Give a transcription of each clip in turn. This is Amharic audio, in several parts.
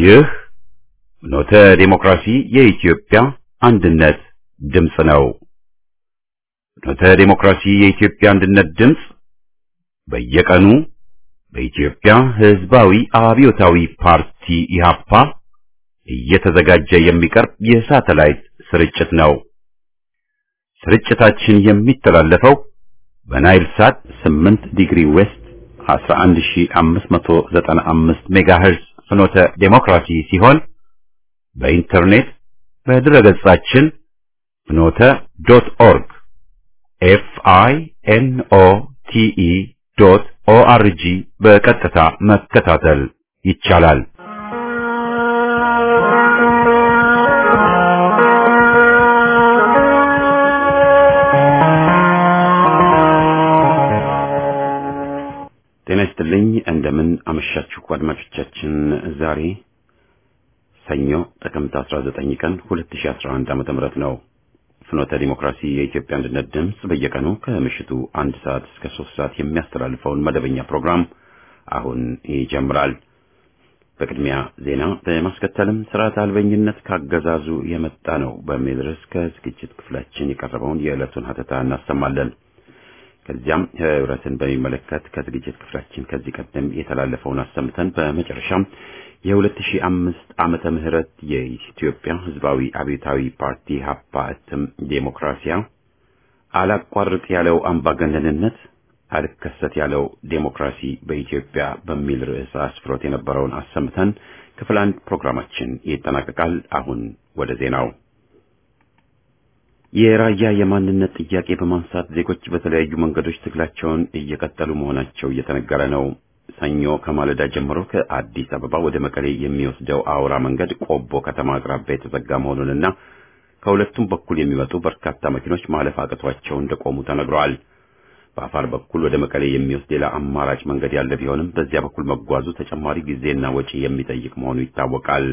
ይህ ፍኖተ ዲሞክራሲ የኢትዮጵያ አንድነት ድምፅ ነው። ፍኖተ ዲሞክራሲ የኢትዮጵያ አንድነት ድምፅ በየቀኑ በኢትዮጵያ ሕዝባዊ አብዮታዊ ፓርቲ ኢህአፓ እየተዘጋጀ የሚቀርብ የሳተላይት ስርጭት ነው። ስርጭታችን የሚተላለፈው በናይል ሳት 8 ዲግሪ ዌስት 11595 ሜጋሄርዝ ፍኖተ ዴሞክራሲ ሲሆን በኢንተርኔት በድረገጻችን ፍኖተ ዶት ኦርግ ኤፍ አይ ኤን ኦ ቲ ኢ ዶት ኦ አር ጂ በቀጥታ መከታተል ይቻላል። ጤና ይስጥልኝ። እንደምን አመሻችሁ አድማጮቻችን። ዛሬ ሰኞ ጥቅምት 19 ቀን 2011 ዓመተ ምህረት ነው። ፍኖተ ዲሞክራሲ የኢትዮጵያ አንድነት ድምፅ በየቀኑ ከምሽቱ አንድ ሰዓት እስከ ሶስት ሰዓት የሚያስተላልፈውን መደበኛ ፕሮግራም አሁን ይጀምራል። በቅድሚያ ዜና በማስከተልም ስርዓት አልበኝነት ካገዛዙ የመጣ ነው በሚል ርዕስ ከዝግጅት ክፍላችን የቀረበውን የዕለቱን ሀተታ እናሰማለን። ከዚያም ህብረትን በሚመለከት ከዝግጅት ክፍላችን ከዚህ ቀደም የተላለፈውን አሰምተን በመጨረሻም የ2005 ዓመተ ምህረት የኢትዮጵያ ህዝባዊ አብዮታዊ ፓርቲ ሀፓ እትም ዴሞክራሲያ አላቋርጥ ያለው አምባገነንነት አልከሰት ያለው ዴሞክራሲ በኢትዮጵያ በሚል ርዕስ አስፍሮት የነበረውን አሰምተን ክፍል አንድ ፕሮግራማችን ይጠናቀቃል። አሁን ወደ ዜናው የራያ የማንነት ጥያቄ በማንሳት ዜጎች በተለያዩ መንገዶች ትግላቸውን እየቀጠሉ መሆናቸው እየተነገረ ነው። ሰኞ ከማለዳ ጀምሮ ከአዲስ አበባ ወደ መቀሌ የሚወስደው አውራ መንገድ ቆቦ ከተማ አቅራቢያ የተዘጋ መሆኑንና ከሁለቱም በኩል የሚመጡ በርካታ መኪኖች ማለፍ አቅቷቸው እንደቆሙ ተነግረዋል። በአፋር በኩል ወደ መቀሌ የሚወስድ ሌላ አማራጭ መንገድ ያለ ቢሆንም በዚያ በኩል መጓዙ ተጨማሪ ጊዜና ወጪ የሚጠይቅ መሆኑ ይታወቃል።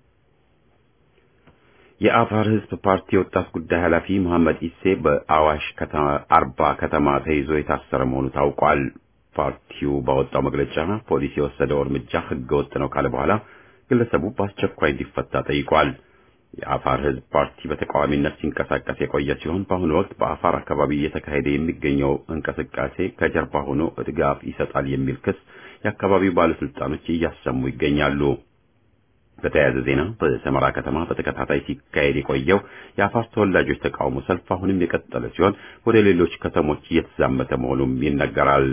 የአፋር ህዝብ ፓርቲ የወጣት ጉዳይ ኃላፊ መሐመድ ኢሴ በአዋሽ ከተማ አርባ ከተማ ተይዞ የታሰረ መሆኑ ታውቋል። ፓርቲው ባወጣው መግለጫ ፖሊስ የወሰደው እርምጃ ህገ ወጥ ነው ካለ በኋላ ግለሰቡ በአስቸኳይ እንዲፈታ ጠይቋል። የአፋር ህዝብ ፓርቲ በተቃዋሚነት ሲንቀሳቀስ የቆየ ሲሆን በአሁኑ ወቅት በአፋር አካባቢ እየተካሄደ የሚገኘው እንቅስቃሴ ከጀርባ ሆኖ ድጋፍ ይሰጣል የሚል ክስ የአካባቢው ባለስልጣኖች እያሰሙ ይገኛሉ። በተያያዘ ዜና በሰመራ ከተማ በተከታታይ ሲካሄድ የቆየው የአፋር ተወላጆች ተቃውሞ ሰልፍ አሁንም የቀጠለ ሲሆን ወደ ሌሎች ከተሞች እየተዛመተ መሆኑም ይነገራል።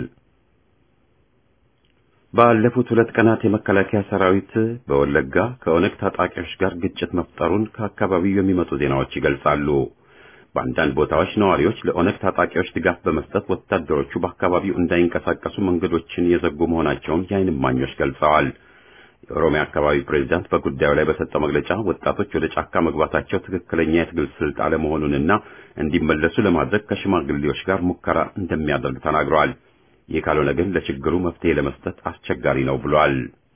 ባለፉት ሁለት ቀናት የመከላከያ ሰራዊት በወለጋ ከኦነግ ታጣቂዎች ጋር ግጭት መፍጠሩን ከአካባቢው የሚመጡ ዜናዎች ይገልጻሉ። በአንዳንድ ቦታዎች ነዋሪዎች ለኦነግ ታጣቂዎች ድጋፍ በመስጠት ወታደሮቹ በአካባቢው እንዳይንቀሳቀሱ መንገዶችን የዘጉ መሆናቸውን የዓይን እማኞች ገልጸዋል። የኦሮሚያ አካባቢ ፕሬዝዳንት በጉዳዩ ላይ በሰጠው መግለጫ ወጣቶች ወደ ጫካ መግባታቸው ትክክለኛ የትግል ስልት አለመሆኑንና እንዲመለሱ ለማድረግ ከሽማግሌዎች ጋር ሙከራ እንደሚያደርግ ተናግረዋል። ይህ ካልሆነ ግን ለችግሩ መፍትሄ ለመስጠት አስቸጋሪ ነው ብሏል።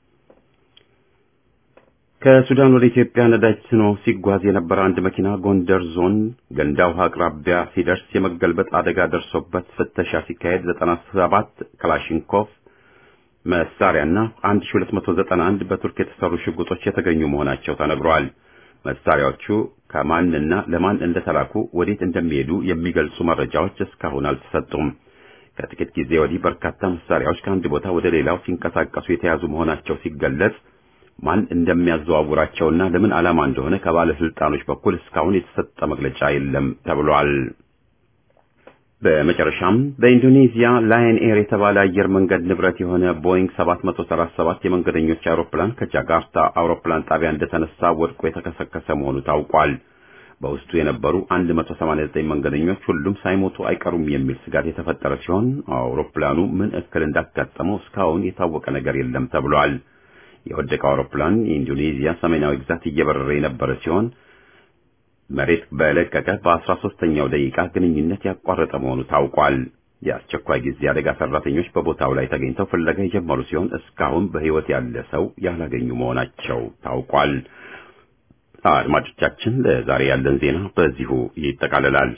ከሱዳን ወደ ኢትዮጵያ ነዳጅ ጭኖ ሲጓዝ የነበረ አንድ መኪና ጎንደር ዞን ገንዳ ውሃ አቅራቢያ ሲደርስ የመገልበጥ አደጋ ደርሶበት ፍተሻ ሲካሄድ 97 ክላሽንኮቭ መሳሪያና 1291 በቱርክ የተሰሩ ሽጉጦች የተገኙ መሆናቸው ተነግሯል። መሳሪያዎቹ ከማንና ለማን እንደተላኩ ወዴት እንደሚሄዱ የሚገልጹ መረጃዎች እስካሁን አልተሰጡም። ከጥቂት ጊዜ ወዲህ በርካታ መሳሪያዎች ከአንድ ቦታ ወደ ሌላው ሲንቀሳቀሱ የተያዙ መሆናቸው ሲገለጽ ማን እንደሚያዘዋውራቸውና ለምን ዓላማ እንደሆነ ከባለስልጣኖች በኩል እስካሁን የተሰጠ መግለጫ የለም ተብሏል። በመጨረሻም በኢንዶኔዚያ ላየን ኤር የተባለ አየር መንገድ ንብረት የሆነ ቦይንግ 737 የመንገደኞች አውሮፕላን ከጃካርታ አውሮፕላን ጣቢያ እንደተነሳ ወድቆ የተከሰከሰ መሆኑ ታውቋል። በውስጡ የነበሩ 189 መንገደኞች ሁሉም ሳይሞቱ አይቀሩም የሚል ስጋት የተፈጠረ ሲሆን አውሮፕላኑ ምን እክል እንዳጋጠመው እስካሁን የታወቀ ነገር የለም ተብሏል። የወደቀው አውሮፕላን የኢንዶኔዚያ ሰሜናዊ ግዛት እየበረረ የነበረ ሲሆን መሬት በለቀቀ በ13ኛው ደቂቃ ግንኙነት ያቋረጠ መሆኑ ታውቋል። የአስቸኳይ ጊዜ አደጋ ሰራተኞች በቦታው ላይ ተገኝተው ፍለጋ የጀመሩ ሲሆን እስካሁን በሕይወት ያለ ሰው ያላገኙ መሆናቸው ታውቋል። አድማጮቻችን፣ ለዛሬ ያለን ዜና በዚሁ ይጠቃልላል።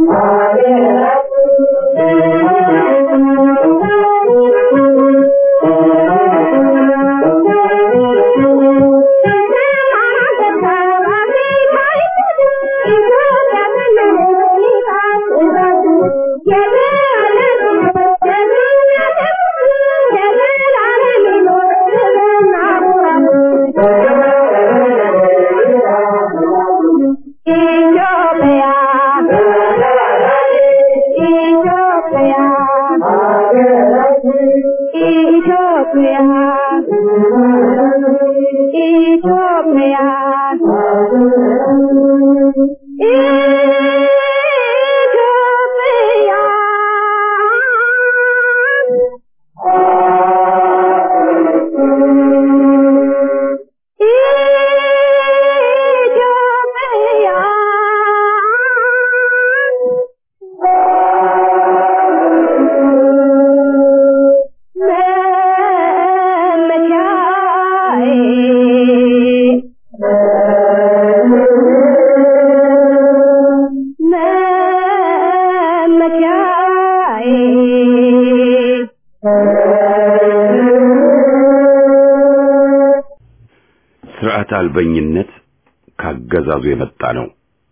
ስርዓት አልበኝነት ካገዛዙ የመጣ ነው።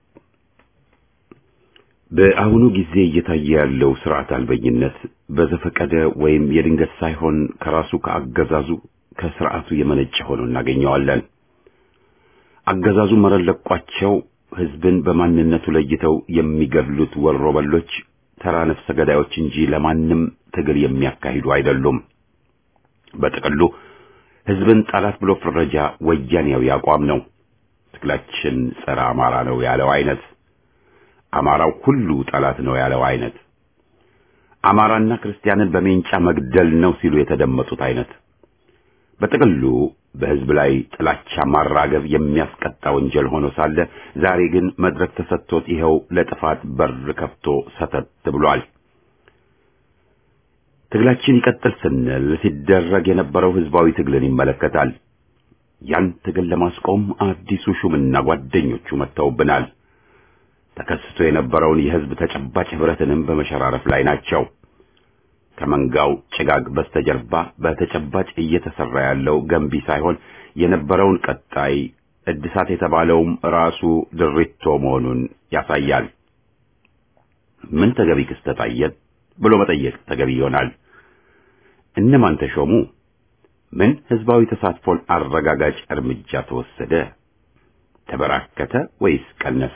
በአሁኑ ጊዜ እየታየ ያለው ስርዓት አልበኝነት በዘፈቀደ ወይም የድንገት ሳይሆን ከራሱ ከአገዛዙ ከስርዓቱ የመነጨ ሆኖ እናገኘዋለን። አገዛዙ መረን ለቋቸው ህዝብን በማንነቱ ለይተው የሚገድሉት ወሮበሎች ተራ ነፍሰ ገዳዮች እንጂ ለማንም ትግል የሚያካሂዱ አይደሉም። በጥቅሉ ህዝብን ጠላት ብሎ ፍረጃ ወያኔያዊ አቋም ነው። ትግላችን ጸረ አማራ ነው ያለው አይነት፣ አማራው ሁሉ ጠላት ነው ያለው አይነት፣ አማራና ክርስቲያንን በሜንጫ መግደል ነው ሲሉ የተደመጡት አይነት፣ በጥቅሉ በህዝብ ላይ ጥላቻ ማራገብ የሚያስቀጣ ወንጀል ሆኖ ሳለ ዛሬ ግን መድረክ ተሰጥቶት ይኸው ለጥፋት በር ከፍቶ ሰተት ብሏል። ትግላችን ይቀጥል ስንል ሲደረግ የነበረው ህዝባዊ ትግልን ይመለከታል። ያን ትግል ለማስቆም አዲሱ ሹምና ጓደኞቹ መጥተውብናል። ተከስቶ የነበረውን የህዝብ ተጨባጭ ህብረትንም በመሸራረፍ ላይ ናቸው። ከመንጋው ጭጋግ በስተጀርባ በተጨባጭ እየተሰራ ያለው ገንቢ ሳይሆን የነበረውን ቀጣይ እድሳት የተባለውም ራሱ ድሪቶ መሆኑን ያሳያል። ምን ተገቢ ክስተት አየን ብሎ መጠየቅ ተገቢ ይሆናል። እነማን ተሾሙ? ምን ህዝባዊ ተሳትፎን አረጋጋጭ እርምጃ ተወሰደ? ተበራከተ ወይስ ቀነሰ?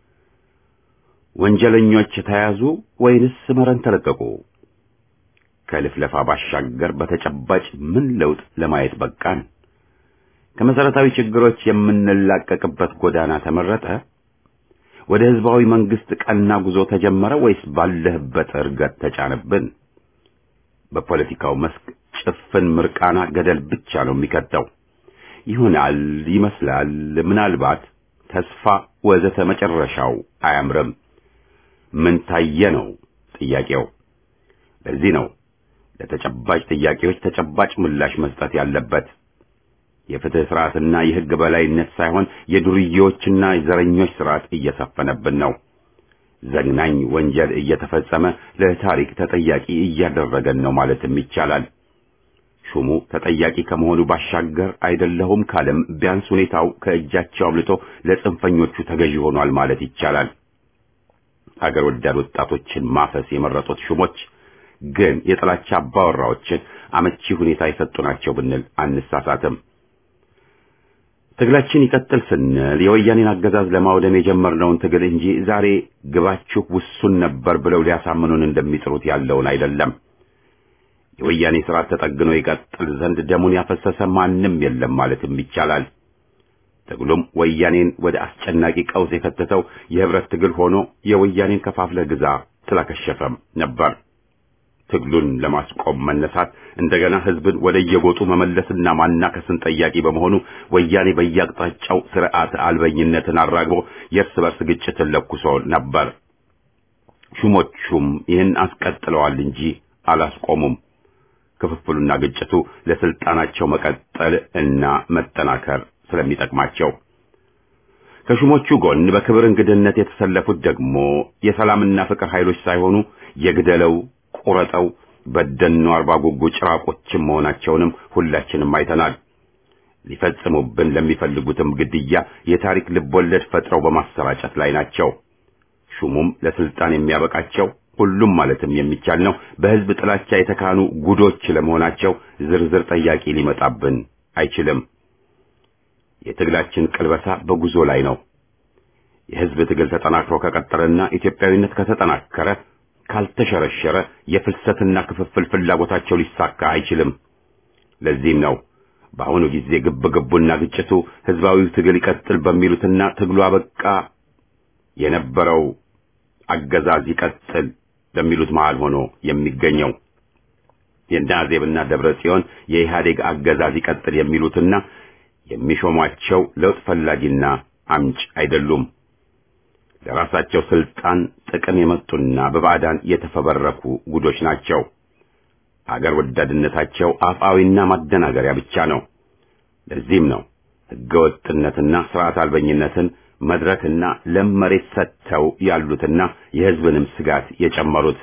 ወንጀለኞች ተያዙ ወይንስ መረን ተለቀቁ? ከልፍለፋ ባሻገር በተጨባጭ ምን ለውጥ ለማየት በቃን? ከመሰረታዊ ችግሮች የምንላቀቅበት ጎዳና ተመረጠ? ወደ ህዝባዊ መንግስት ቀና ጉዞ ተጀመረ ወይስ ባለህበት እርገት ተጫነብን? በፖለቲካው መስክ ጭፍን ምርቃና ገደል ብቻ ነው የሚከተው። ይሆናል፣ ይመስላል፣ ምናልባት፣ ተስፋ ወዘተ መጨረሻው አያምርም። ምን ታየ ነው ጥያቄው። ለዚህ ነው ለተጨባጭ ጥያቄዎች ተጨባጭ ምላሽ መስጠት ያለበት። የፍትህ ስርዓትና የህግ በላይነት ሳይሆን የዱርዬዎችና የዘረኞች ስርዓት እየሰፈነብን ነው። ዘግናኝ ወንጀል እየተፈጸመ ለታሪክ ተጠያቂ እያደረገን ነው ማለትም ይቻላል። ሹሙ ተጠያቂ ከመሆኑ ባሻገር አይደለሁም ካለም ቢያንስ ሁኔታው ከእጃቸው አምልጦ ለጽንፈኞቹ ተገዢ ሆኗል ማለት ይቻላል። ሀገር ወዳድ ወጣቶችን ማፈስ የመረጡት ሹሞች ግን የጥላቻ አባወራዎችን አመቺ ሁኔታ የሰጡ ናቸው ብንል አንሳሳትም። ትግላችን ይቀጥል ስንል የወያኔን አገዛዝ ለማውደም የጀመርነውን ትግል እንጂ ዛሬ ግባችሁ ውሱን ነበር ብለው ሊያሳምኑን እንደሚጥሩት ያለውን አይደለም። የወያኔ ስርዓት ተጠግኖ ይቀጥል ዘንድ ደሙን ያፈሰሰ ማንም የለም ማለትም ይቻላል። ትግሉም ወያኔን ወደ አስጨናቂ ቀውስ የከተተው የህብረት ትግል ሆኖ የወያኔን ከፋፍለ ግዛ ስላከሸፈም ነበር። ትግሉን ለማስቆም መነሳት እንደገና ህዝብን ወደ የጎጡ መመለስና ማናከስን ጠያቂ በመሆኑ ወያኔ በየአቅጣጫው ስርዓት አልበኝነትን አራግቦ የእርስ በርስ ግጭትን ለኩሶ ነበር። ሹሞቹም ይህን አስቀጥለዋል እንጂ አላስቆሙም። ክፍፍሉና ግጭቱ ለስልጣናቸው መቀጠል እና መጠናከር ስለሚጠቅማቸው ከሹሞቹ ጎን በክብር እንግድነት የተሰለፉት ደግሞ የሰላምና ፍቅር ኃይሎች ሳይሆኑ የግደለው ቁረጠው በደኖ አርባ ጉጉ ጭራቆችም መሆናቸውንም ሁላችንም አይተናል። ሊፈጽሙብን ለሚፈልጉትም ግድያ የታሪክ ልቦለድ ፈጥረው በማሰራጨት ላይ ናቸው። ሹሙም ለስልጣን የሚያበቃቸው ሁሉም ማለትም የሚቻል ነው በሕዝብ ጥላቻ የተካኑ ጉዶች ለመሆናቸው ዝርዝር ጠያቂ ሊመጣብን አይችልም። የትግላችን ቅልበሳ በጉዞ ላይ ነው። የሕዝብ ትግል ተጠናክሮ ከቀጠለና ኢትዮጵያዊነት ከተጠናከረ ካልተሸረሸረ የፍልሰትና ክፍፍል ፍላጎታቸው ሊሳካ አይችልም። ለዚህም ነው በአሁኑ ጊዜ ግብ ግቡና ግጭቱ ሕዝባዊው ትግል ይቀጥል በሚሉትና ትግሉ አበቃ የነበረው አገዛዝ ይቀጥል በሚሉት መሃል ሆኖ የሚገኘው የናዜብና ደብረ ጽዮን የኢህአዴግ አገዛዝ ይቀጥል የሚሉትና የሚሾሟቸው ለውጥ ፈላጊና አምጭ አይደሉም። ለራሳቸው ስልጣን ጥቅም የመጡና በባዕዳን የተፈበረኩ ጉዶች ናቸው። አገር ወዳድነታቸው አፍአዊና ማደናገሪያ ብቻ ነው። ለዚህም ነው ሕገወጥነትና ስርዓት አልበኝነትን መድረክና ለም መሬት ሰጥተው ያሉትና የሕዝብንም ስጋት የጨመሩት።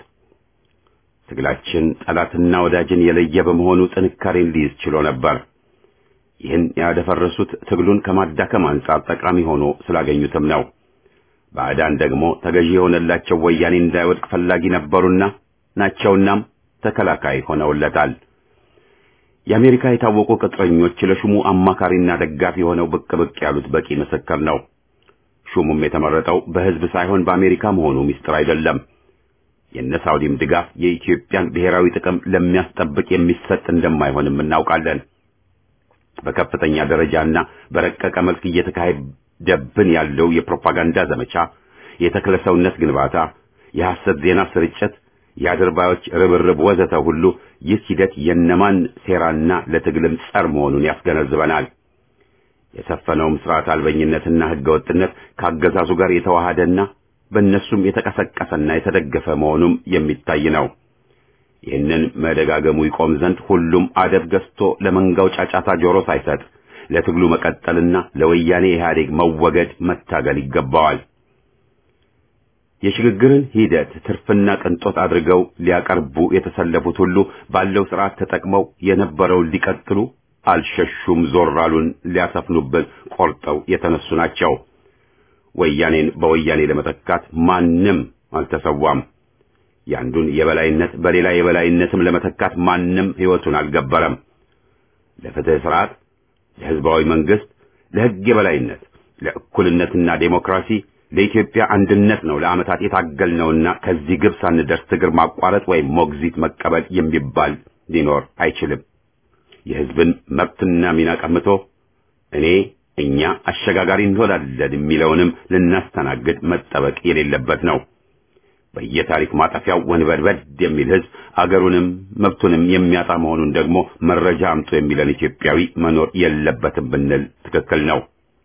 ትግላችን ጠላትና ወዳጅን የለየ በመሆኑ ጥንካሬን ሊይዝ ችሎ ነበር። ይህን ያደፈረሱት ትግሉን ከማዳከም አንጻር ጠቃሚ ሆኖ ስላገኙትም ነው። ባዕዳን ደግሞ ተገዢ የሆነላቸው ወያኔ እንዳይወድቅ ፈላጊ ነበሩና ናቸውናም ተከላካይ ሆነውለታል። የአሜሪካ የታወቁ ቅጥረኞች ለሹሙ አማካሪና ደጋፊ ሆነው ብቅ ብቅ ያሉት በቂ ምስክር ነው። ሹሙም የተመረጠው በሕዝብ ሳይሆን በአሜሪካ መሆኑ ምስጢር አይደለም። የነ ሳውዲም ድጋፍ የኢትዮጵያን ብሔራዊ ጥቅም ለሚያስጠብቅ የሚሰጥ እንደማይሆንም እናውቃለን። በከፍተኛ ደረጃና በረቀቀ መልክ እየተካሄደብን ያለው የፕሮፓጋንዳ ዘመቻ፣ የተክለ ሰውነት ግንባታ፣ የሐሰት ዜና ስርጭት፣ የአድርባዮች ርብርብ ወዘተ ሁሉ ይህ ሂደት የነማን ሴራና ለትግልም ጸር መሆኑን ያስገነዝበናል። የሰፈነውም ስርዓት አልበኝነትና ሕገወጥነት ከአገዛዙ ጋር የተዋሃደና በእነሱም የተቀሰቀሰና የተደገፈ መሆኑም የሚታይ ነው። ይህንን መደጋገሙ ይቆም ዘንድ ሁሉም አደብ ገዝቶ ለመንጋው ጫጫታ ጆሮ ሳይሰጥ ለትግሉ መቀጠልና ለወያኔ ኢህአዴግ መወገድ መታገል ይገባዋል። የሽግግርን ሂደት ትርፍና ቅንጦት አድርገው ሊያቀርቡ የተሰለፉት ሁሉ ባለው ስርዓት ተጠቅመው የነበረውን ሊቀጥሉ አልሸሹም፣ ዞር አሉን፣ ሊያሰፍኑብን ቆርጠው የተነሱ ናቸው። ወያኔን በወያኔ ለመተካት ማንም አልተሰዋም። ያንዱን የበላይነት በሌላ የበላይነትም ለመተካት ማንም ሕይወቱን አልገበረም። ለፍትህ ስርዓት፣ ለህዝባዊ መንግስት፣ ለህግ የበላይነት፣ ለእኩልነትና ዴሞክራሲ፣ ለኢትዮጵያ አንድነት ነው ለዓመታት የታገልነውና ከዚህ ግብ ሳንደርስ ትግር ማቋረጥ ወይም ሞግዚት መቀበል የሚባል ሊኖር አይችልም። የህዝብን መብትና ሚና ቀምቶ እኔ እኛ አሸጋጋሪ እንሆናለን የሚለውንም ልናስተናግድ መጠበቅ የሌለበት ነው። በየታሪክ ማጠፊያው ወንበድበድ የሚል ህዝብ አገሩንም መብቱንም የሚያጣ መሆኑን ደግሞ መረጃ አምጡ የሚለን ኢትዮጵያዊ መኖር የለበትም ብንል ትክክል ነው።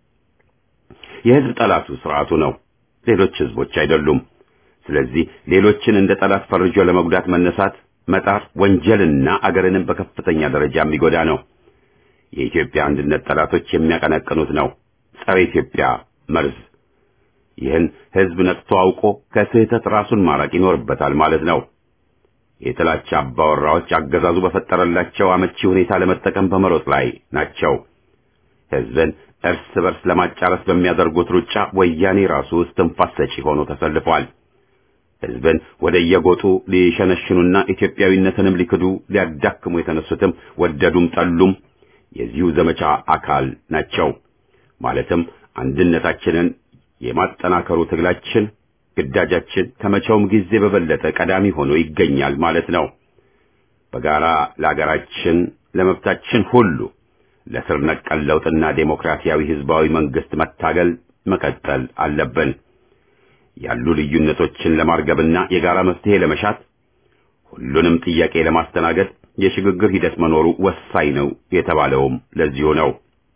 የህዝብ ጠላቱ ስርዓቱ ነው፣ ሌሎች ህዝቦች አይደሉም። ስለዚህ ሌሎችን እንደ ጠላት ፈርጆ ለመጉዳት መነሳት መጣር ወንጀልና አገርንም በከፍተኛ ደረጃ የሚጎዳ ነው። የኢትዮጵያ አንድነት ጠላቶች የሚያቀነቅኑት ነው፣ ጸረ ኢትዮጵያ መርዝ። ይህን ህዝብ ነቅቶ አውቆ ከስህተት ራሱን ማራቅ ይኖርበታል ማለት ነው። የጥላቻ አባወራዎች አገዛዙ በፈጠረላቸው አመቺ ሁኔታ ለመጠቀም በመሮጥ ላይ ናቸው። ህዝብን እርስ በርስ ለማጫረስ በሚያደርጉት ሩጫ ወያኔ ራሱ እስትንፋስ ሰጪ ሆኖ ተሰልፏል። ህዝብን ወደ የጎጡ ሊሸነሽኑና ኢትዮጵያዊነትንም ሊክዱ ሊያዳክሙ የተነሱትም ወደዱም ጠሉም የዚሁ ዘመቻ አካል ናቸው። ማለትም አንድነታችንን የማጠናከሩ ትግላችን ግዳጃችን ከመቼውም ጊዜ በበለጠ ቀዳሚ ሆኖ ይገኛል ማለት ነው። በጋራ ለሀገራችን ለመብታችን ሁሉ ለስር ነቀል ለውጥና ዴሞክራሲያዊ ህዝባዊ መንግስት መታገል መቀጠል አለብን። ያሉ ልዩነቶችን ለማርገብና የጋራ መፍትሄ ለመሻት ሁሉንም ጥያቄ ለማስተናገድ የሽግግር ሂደት መኖሩ ወሳኝ ነው የተባለውም ለዚሁ ነው።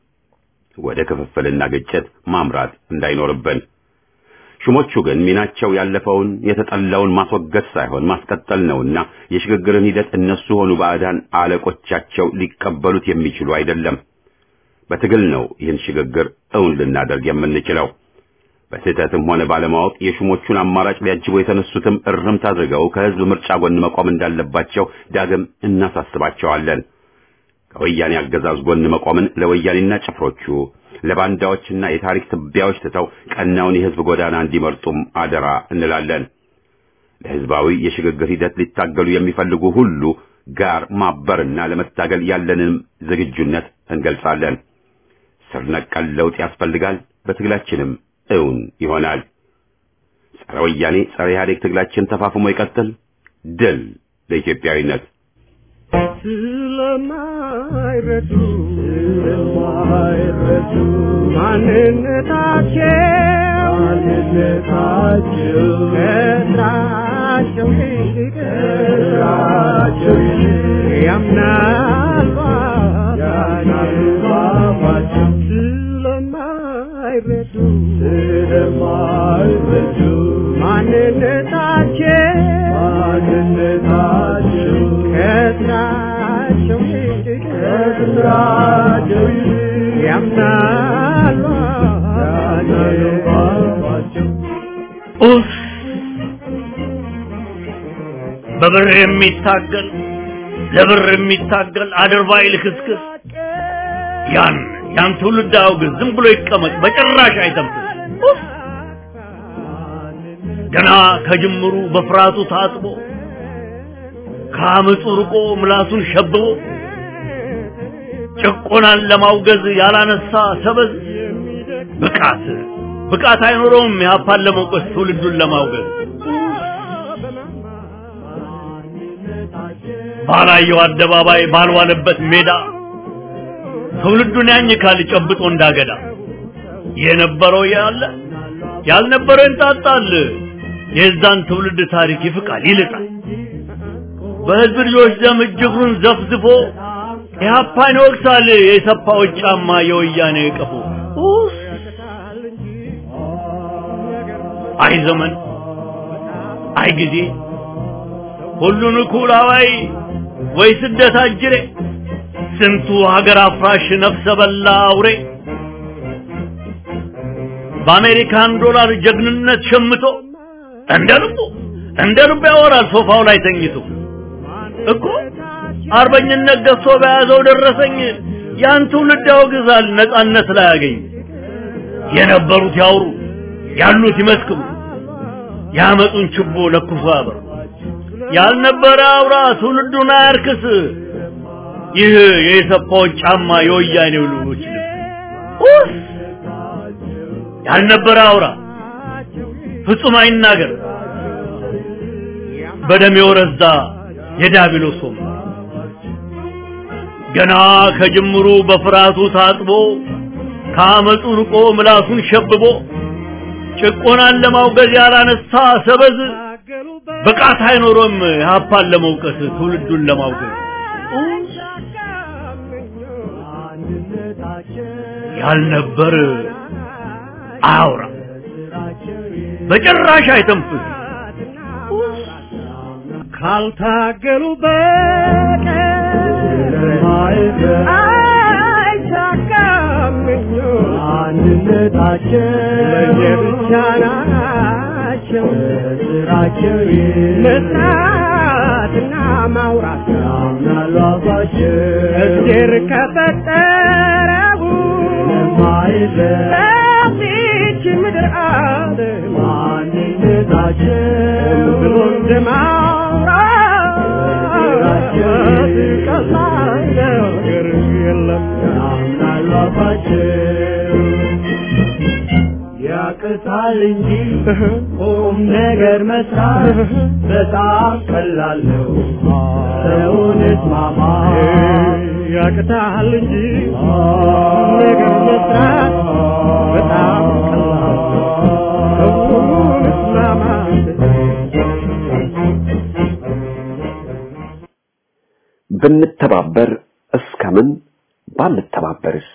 ወደ ክፍፍልና ግጭት ማምራት እንዳይኖርብን። ሹሞቹ ግን ሚናቸው ያለፈውን የተጠላውን ማስወገድ ሳይሆን ማስቀጠል ነውና የሽግግርን ሂደት እነሱ ሆኑ ባዕዳን አለቆቻቸው ሊቀበሉት የሚችሉ አይደለም። በትግል ነው ይህን ሽግግር እውን ልናደርግ የምንችለው። በስህተትም ሆነ ባለማወቅ የሹሞቹን አማራጭ ሊያጅቡ የተነሱትም እርምት አድርገው ከህዝብ ምርጫ ጎን መቆም እንዳለባቸው ዳግም እናሳስባቸዋለን። ከወያኔ አገዛዝ ጎን መቆምን ለወያኔና ጭፍሮቹ ለባንዳዎችና የታሪክ ትቢያዎች ትተው ቀናውን የህዝብ ጎዳና እንዲመርጡም አደራ እንላለን። ለህዝባዊ የሽግግር ሂደት ሊታገሉ የሚፈልጉ ሁሉ ጋር ማበርና ለመታገል ያለንን ዝግጁነት እንገልጻለን። ስር ነቀል ለውጥ ያስፈልጋል። በትግላችንም እውን ይሆናል። ጸረ ወያኔ ጸረ ኢህአዴግ ትግላችን ተፋፍሞ ይቀጥል። ድል ለኢትዮጵያዊነት። ስለማይረዱ ስለማይረዱ ማንነታቸው ማንነታቸው ከስራቸው ይልቅ ከስራቸው ይልቅ ያምናሉ ያምናሉ ባባቸው ስለማይረዱ ስለማይረዱ ማንነታቸው ማንነታቸው ከስራቸው ይልቅ ከስራቸው ይልቅ ያምናሉ ያምናሉ ባባቸው ኡፍ በብር የሚታገል ለብር የሚታገል አድርባይ ልክስክስ ያን ያን ትውልድ አውግዝ፣ ዝም ብሎ ይቀመጥ፣ በጭራሽ አይተንፍስ። ኡፍ! ገና ከጅምሩ በፍርሃቱ ታጥቦ ከአመፁ ርቆ ምላሱን ሸብቦ ጭቆናን ለማውገዝ ያላነሳ ሰበዝ ብቃት ብቃት አይኖረውም የሀፓን ለመውቀስ ትውልዱን ለማውገዝ ባላየው አደባባይ ባልዋለበት ሜዳ ትውልዱን ያኝካል ጨብጦ እንዳገዳ የነበረው ያለ ያልነበረው ይንጣጣል የዛን ትውልድ ታሪክ ይፍቃል ይልጣል በህዝብ ልጆች ደም እጅግሩን ዘፍዝፎ ኢህአፓን ይወቅሳል የሰፋዎች ጫማ የወያኔ ቀፎ ኡፍ! አይ ዘመን አይ ጊዜ ሁሉን እኩል አዋይ ወይ ስደት አጅሬ ስንቱ ሀገር አፍራሽ ነፍሰ በላ አውሬ በአሜሪካን ዶላር ጀግንነት ሸምቶ እንደ ልቡ እንደ ልቡ ያወራል ሶፋው ላይ ተኝቶ እኮ አርበኝነት ገዝቶ በያዘው ደረሰኝ ያን ትውልድ ያወግዛል ነጻነት ላይ ያገኝ የነበሩት ያውሩ ያሉት ይመስክሩ ያመጡን ችቦ ለኩሶ ያበሩ ያልነበረ አውራ ትውልዱን አያርክስ ይህ የሰፋዎች ጫማ የወያኔው ልጆች ልብስ ኡፍ! ያልነበረ አውራ ፍጹም አይናገር በደም የወረዛ የዳቢሎስ ወንበር ገና ከጅምሩ በፍርሃቱ ታጥቦ ከአመፁ ርቆ ምላሱን ሸብቦ ጭቆናን ለማውገዝ ያላነሳ ሰበዝ ብቃት አይኖሮም የሀፓን ለመውቀስ ትውልዱን ለማውገዝ ያልነበር አያውራ በጭራሽ አይተንፍስ ካልታገሉ በቀር አይሳካምኞ አንድነታቸው ለየብቻ ናቸው ስራቸው መስራትና ማውራት ያምናሉ አባቸው እግዜር ከፈጠረው የማይለይ በዚች ምድር ዓለም አንድነታቸው ብሎ እንደማውራት ቀላል ነገር የለም ያምናሉ አባቸው ያቅታል እንጂ ቁም ነገር መስራት በጣም ቀላል ነው። ሰውን እስማማ ያቅታል እንጂ ነገር መስራት በጣም ቀላል ነው። ሰውን እስማማት ብንተባበር እስከምን ባንተባበርስ?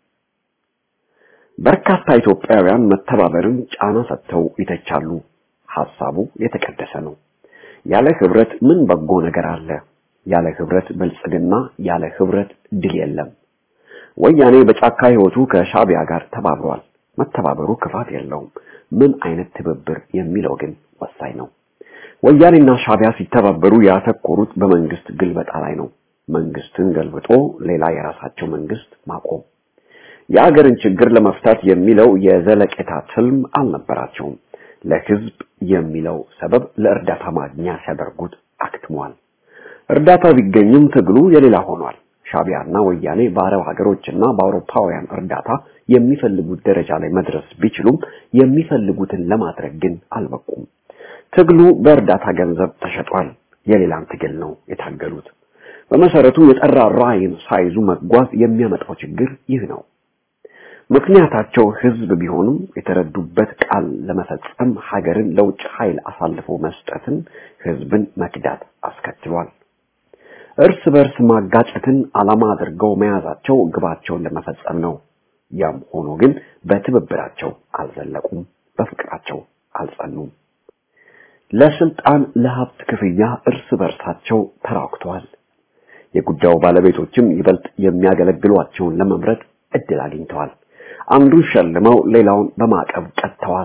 በርካታ ኢትዮጵያውያን መተባበርን ጫና ሰጥተው ይተቻሉ። ሐሳቡ የተቀደሰ ነው። ያለ ህብረት ምን በጎ ነገር አለ? ያለ ህብረት ብልጽግና፣ ያለ ህብረት ድል የለም። ወያኔ በጫካ ህይወቱ ከሻቢያ ጋር ተባብሯል። መተባበሩ ክፋት የለውም። ምን አይነት ትብብር የሚለው ግን ወሳኝ ነው። ወያኔና ሻቢያ ሲተባበሩ ያተኮሩት በመንግስት ግልበጣ ላይ ነው። መንግስትን ገልብጦ ሌላ የራሳቸው መንግስት ማቆም የአገርን ችግር ለመፍታት የሚለው የዘለቄታ ትልም አልነበራቸውም። ለህዝብ የሚለው ሰበብ ለእርዳታ ማግኛ ሲያደርጉት አክትሟል። እርዳታው ቢገኝም ትግሉ የሌላ ሆኗል። ሻቢያና ወያኔ በአረብ ሀገሮችና በአውሮፓውያን እርዳታ የሚፈልጉት ደረጃ ላይ መድረስ ቢችሉም የሚፈልጉትን ለማድረግ ግን አልበቁም። ትግሉ በእርዳታ ገንዘብ ተሸጧል። የሌላን ትግል ነው የታገሉት። በመሰረቱ የጠራ ራዕይን ሳይዙ መጓዝ የሚያመጣው ችግር ይህ ነው። ምክንያታቸው ህዝብ ቢሆንም የተረዱበት ቃል ለመፈጸም ሀገርን ለውጭ ኃይል አሳልፎ መስጠትን ህዝብን መክዳት አስከትሏል። እርስ በርስ ማጋጨትን ዓላማ አድርገው መያዛቸው ግባቸውን ለመፈጸም ነው። ያም ሆኖ ግን በትብብራቸው አልዘለቁም፣ በፍቅራቸው አልጸኑም። ለስልጣን ለሀብት ክፍያ እርስ በርሳቸው ተራክተዋል። የጉዳዩ ባለቤቶችም ይበልጥ የሚያገለግሏቸውን ለመምረጥ እድል አግኝተዋል። አንዱን ሸልመው ሌላውን በማዕቀብ ቀጥተዋል።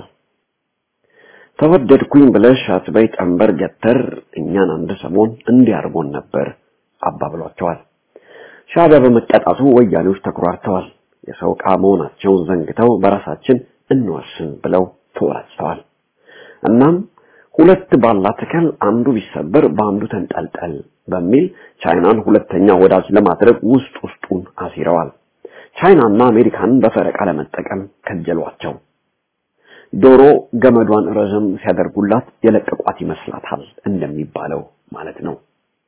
ተወደድኩኝ ብለሽ አትበይ ጠንበር ገተር እኛን አንድ ሰሞን እንዲያርጎን ነበር አባብሏቸዋል። ሻዕቢያ በመቀጣቱ ወያኔዎች ተኩራርተዋል። የሰው ዕቃ መሆናቸውን ዘንግተው በራሳችን እንወስን ብለው ተወራጭተዋል። እናም ሁለት ባላ ተከል አንዱ ቢሰበር በአንዱ ተንጠልጠል በሚል ቻይናን ሁለተኛ ወዳጅ ለማድረግ ውስጥ ውስጡን አሲረዋል። ቻይናና አሜሪካንን በፈረቃ ለመጠቀም ከጀሏቸው። ዶሮ ገመዷን ረዘም ሲያደርጉላት የለቀቋት ይመስላታል እንደሚባለው ማለት ነው።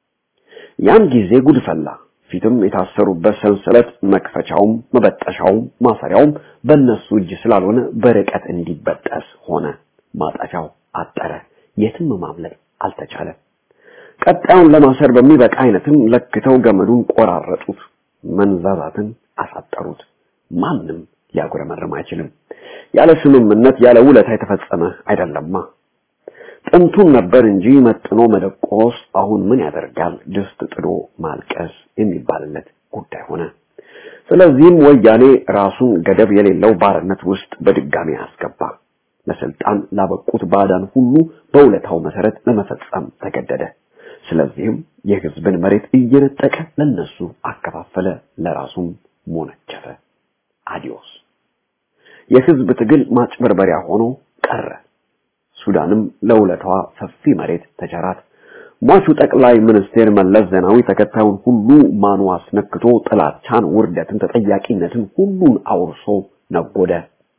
ያን ጊዜ ጉድ ፈላ። ፊትም የታሰሩበት ሰንሰለት መክፈቻውም መበጠሻውም ማሰሪያውም በእነሱ እጅ ስላልሆነ በርቀት እንዲበጠስ ሆነ። ማጠፊያው አጠረ። የትም ማምለጥ አልተቻለም። ቀጣዩን ለማሰር በሚበቃ አይነትም ለክተው ገመዱን ቆራረጡት። መንዛዛትን አሳጠሩት። ማንም ሊያጉረመርም አይችልም። ያለ ስምምነት ያለ ውለታ የተፈጸመ አይደለማ። ጥንቱን ነበር እንጂ መጥኖ መደቆስ አሁን ምን ያደርጋል ድስት ጥዶ ማልቀስ የሚባልለት ጉዳይ ሆነ። ስለዚህም ወያኔ ራሱን ገደብ የሌለው ባርነት ውስጥ በድጋሚ አስገባ። ለስልጣን ላበቁት ባዕዳን ሁሉ በውለታው መሰረት ለመፈጸም ተገደደ። ስለዚህም የህዝብን መሬት እየነጠቀ ለነሱ አከፋፈለ፣ ለራሱም ሞነጨፈ። አዲዮስ የህዝብ ትግል ማጭበርበሪያ ሆኖ ቀረ። ሱዳንም ለውለታዋ ሰፊ መሬት ተቸራት። ሟቹ ጠቅላይ ሚኒስቴር መለስ ዜናዊ ተከታዩን ሁሉ ማኑ አስነክቶ ጥላቻን፣ ውርደትን፣ ተጠያቂነትን ሁሉን አውርሶ ነጎደ።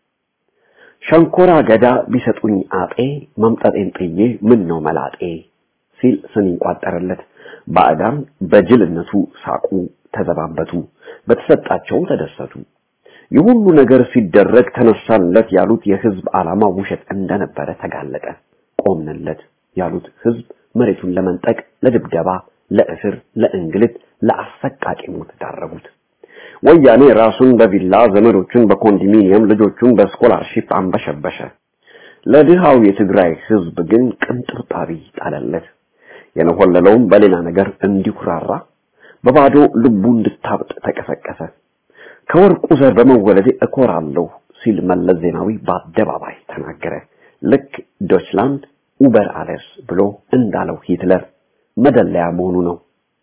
ሸንኮራ ገዳ ቢሰጡኝ አጤ መምጠጤን ጥዬ ምን ነው መላጤ ሲል ስንኝ ቋጠረለት። ባዕዳን በጅልነቱ ሳቁ፣ ተዘባበቱ፣ በተሰጣቸው ተደሰቱ። የሁሉ ነገር ሲደረግ ተነሳንለት ያሉት የህዝብ ዓላማ ውሸት እንደነበረ ተጋለጠ። ቆምንለት ያሉት ህዝብ መሬቱን ለመንጠቅ፣ ለድብደባ፣ ለእስር፣ ለእንግልት፣ ለአሰቃቂ ሞት ዳረጉት። ወያኔ ራሱን በቪላ ዘመዶቹን በኮንዶሚኒየም ልጆቹን በስኮላርሺፕ አንበሸበሸ። ለድሃው የትግራይ ህዝብ ግን ቅንጥብጣቢ ጣለለት። የነሆለለውም በሌላ ነገር እንዲኩራራ በባዶ ልቡ እንድታብጥ ተቀሰቀሰ። ከወርቁ ዘር በመወለዴ እኮራለሁ ሲል መለስ ዜናዊ በአደባባይ ተናገረ። ልክ ዶችላንድ ኡበር አለስ ብሎ እንዳለው ሂትለር መደለያ መሆኑ ነው።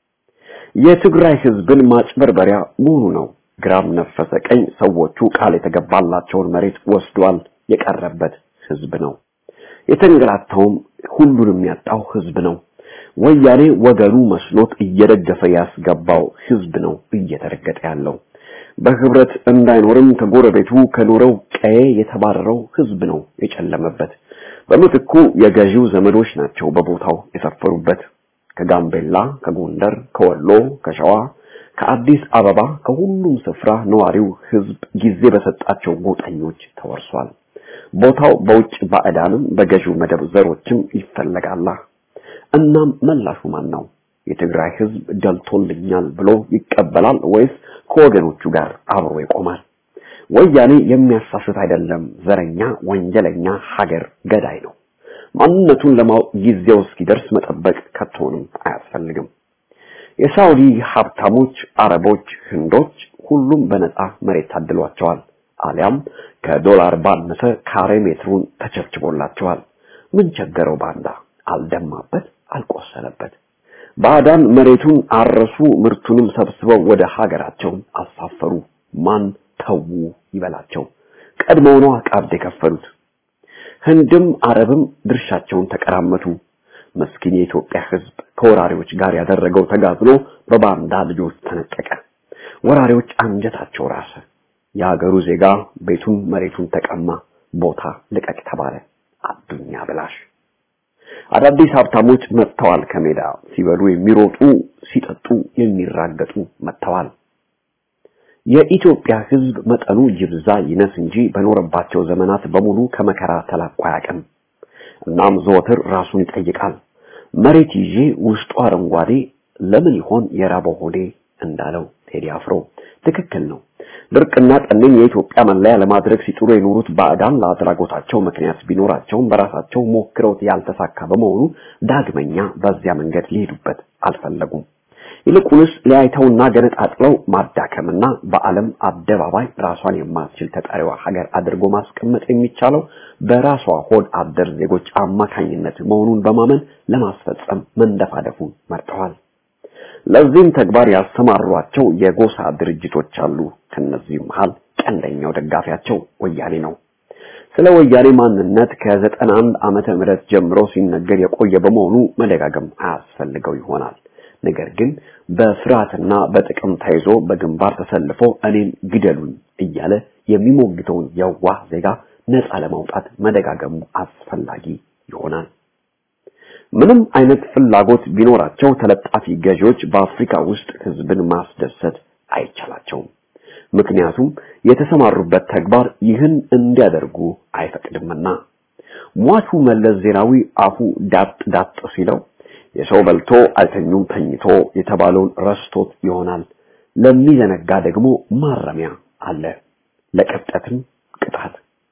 የትግራይ ህዝብን ማጭበርበሪያ መሆኑ ነው። ግራም ነፈሰ ቀኝ ሰዎቹ ቃል የተገባላቸውን መሬት ወስዷል። የቀረበት ህዝብ ነው። የተንገላታውም ሁሉንም ያጣው ህዝብ ነው። ወያኔ ወገኑ መስሎት እየደገፈ ያስገባው ህዝብ ነው እየተረገጠ ያለው። በህብረት እንዳይኖርም ከጎረቤቱ ከኖረው ቀዬ የተባረረው ህዝብ ነው የጨለመበት። በምትኩ የገዢው ዘመዶች ናቸው በቦታው የሰፈሩበት። ከጋምቤላ፣ ከጎንደር፣ ከወሎ፣ ከሸዋ፣ ከአዲስ አበባ ከሁሉም ስፍራ ነዋሪው ህዝብ ጊዜ በሰጣቸው ጎጠኞች ተወርሷል። ቦታው በውጭ ባዕዳንም በገዢው መደብ ዘሮችም ይፈለጋላ። እናም መላሹ ማን ነው? የትግራይ ህዝብ ደልቶልኛል ብሎ ይቀበላል ወይስ ከወገኖቹ ጋር አብሮ ይቆማል? ወያኔ የሚያሳስት አይደለም፣ ዘረኛ፣ ወንጀለኛ፣ ሀገር ገዳይ ነው። ማንነቱን ለማወቅ ጊዜው እስኪደርስ መጠበቅ ከቶንም አያስፈልግም። የሳውዲ ሀብታሞች፣ አረቦች፣ ህንዶች ሁሉም በነፃ መሬት ታድሏቸዋል። አሊያም ከዶላር ባነሰ ካሬ ሜትሩን ተቸብችቦላቸዋል። ምን ቸገረው ባንዳ? አልደማበት፣ አልቆሰለበት። ባዕዳን መሬቱን አረሱ፣ ምርቱንም ሰብስበው ወደ ሀገራቸው አሳፈሩ። ማን ተዉ ይበላቸው? ቀድሞውኑ ቀብድ የከፈሉት ህንድም አረብም ድርሻቸውን ተቀራመቱ። መስኪን የኢትዮጵያ ሕዝብ ከወራሪዎች ጋር ያደረገው ተጋድሎ በባንዳ ልጆች ተነጠቀ። ወራሪዎች አንጀታቸው ራሰ። የሀገሩ ዜጋ ቤቱን መሬቱን ተቀማ። ቦታ ልቀቅ ተባለ። አዱኛ ብላሽ አዳዲስ ሀብታሞች መጥተዋል። ከሜዳ ሲበሉ የሚሮጡ ሲጠጡ የሚራገጡ መጥተዋል። የኢትዮጵያ ሕዝብ መጠኑ ይብዛ ይነስ እንጂ በኖረባቸው ዘመናት በሙሉ ከመከራ ተላቆ አያውቅም። እናም ዘወትር ራሱን ይጠይቃል። መሬት ይዤ ውስጡ አረንጓዴ ለምን ይሆን የራበው ሆዴ እንዳለው ቴዲ አፍሮ ትክክል ነው። ድርቅና ጠኔን የኢትዮጵያ መለያ ለማድረግ ሲጥሩ የኖሩት ባዕዳን ለአድራጎታቸው ምክንያት ቢኖራቸውም በራሳቸው ሞክረውት ያልተሳካ በመሆኑ ዳግመኛ በዚያ መንገድ ሊሄዱበት አልፈለጉም። ይልቁንስ ሊያይተውና ገነጣጥለው ማዳከምና በዓለም አደባባይ ራሷን የማትችል ተጠሪዋ ሀገር አድርጎ ማስቀመጥ የሚቻለው በራሷ ሆድ አደር ዜጎች አማካኝነት መሆኑን በማመን ለማስፈጸም መንደፋደፉን መርጠዋል። ለዚህም ተግባር ያሰማሯቸው የጎሳ ድርጅቶች አሉ። ከነዚህም መሃል ቀንደኛው ደጋፊያቸው ወያኔ ነው። ስለ ወያኔ ማንነት ከዘጠና አንድ ዓመተ ምህረት ጀምሮ ሲነገር የቆየ በመሆኑ መደጋገም አያስፈልገው ይሆናል። ነገር ግን በፍርሃትና በጥቅም ተይዞ በግንባር ተሰልፎ እኔን ግደሉኝ እያለ የሚሞግተውን የዋህ ዜጋ ነፃ ለማውጣት መደጋገሙ አስፈላጊ ይሆናል። ምንም አይነት ፍላጎት ቢኖራቸው ተለጣፊ ገዢዎች በአፍሪካ ውስጥ ህዝብን ማስደሰት አይቻላቸውም። ምክንያቱም የተሰማሩበት ተግባር ይህን እንዲያደርጉ አይፈቅድምና። ሟቹ መለስ ዜናዊ አፉ ዳጥ ዳጥ ሲለው የሰው በልቶ አይተኙም ተኝቶ የተባለውን ረስቶት ይሆናል። ለሚዘነጋ ደግሞ ማረሚያ አለ፣ ለቅብጠትም ቅጣት።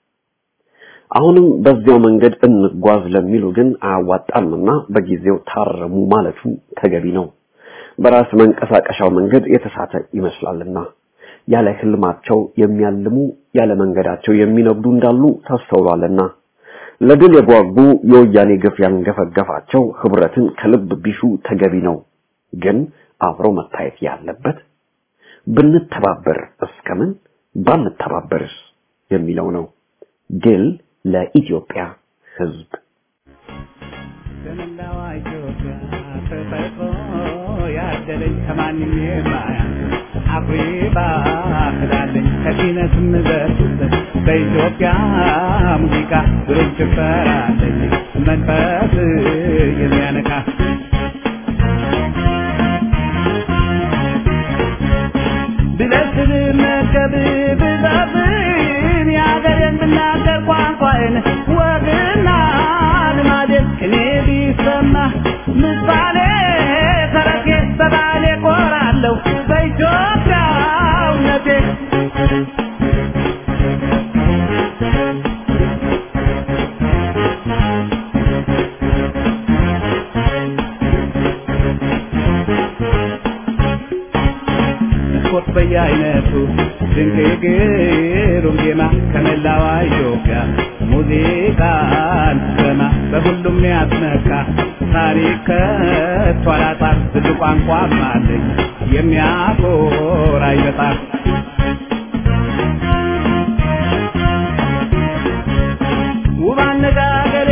አሁንም በዚያው መንገድ እንጓዝ ለሚሉ ግን አያዋጣምና በጊዜው ታረሙ ማለቱ ተገቢ ነው። በራስ መንቀሳቀሻው መንገድ የተሳተ ይመስላልና ያለ ህልማቸው የሚያልሙ ያለ መንገዳቸው የሚነግዱ እንዳሉ ተስተውሏልና ለድል የጓጉ የወያኔ ግፍ ያንገፈገፋቸው ህብረትን ከልብ ቢሹ ተገቢ ነው። ግን አብሮ መታየት ያለበት ብንተባበር እስከምን ባንተባበርስ የሚለው ነው። ድል ለኢትዮጵያ ህዝብ። በመላዋ ኢትዮጵያ ተፈጥሮ ያደለኝ ከማንም የማያንስ አኩሪ ባህላለኝ ከዚህነትም በርቱበት በኢትዮጵያ ሙዚቃ ብሩክ ጭፈራለኝ መንፈስ የሚያነቃ ብለስል መርከብ ብዛብን ያገሬን ብናገር ቋንቋዬን ወግና ልማዴን እኔ ቢሰማ ምሳሌ ተረቴ በባሌ ቆራለሁ በኢትዮጵያውነቴ ስፖርት በየአይነቱ ድንቅ ግሩም ዜማ ከመላዋ ኢትዮጵያ ሙዚቃን ስሰማ በሁሉም ያስነካ ታሪክ ከቶ አላጣም ብዙ ቋንቋም አለኝ የሚያኮራ ይበጣም ውብ አነጋገሬ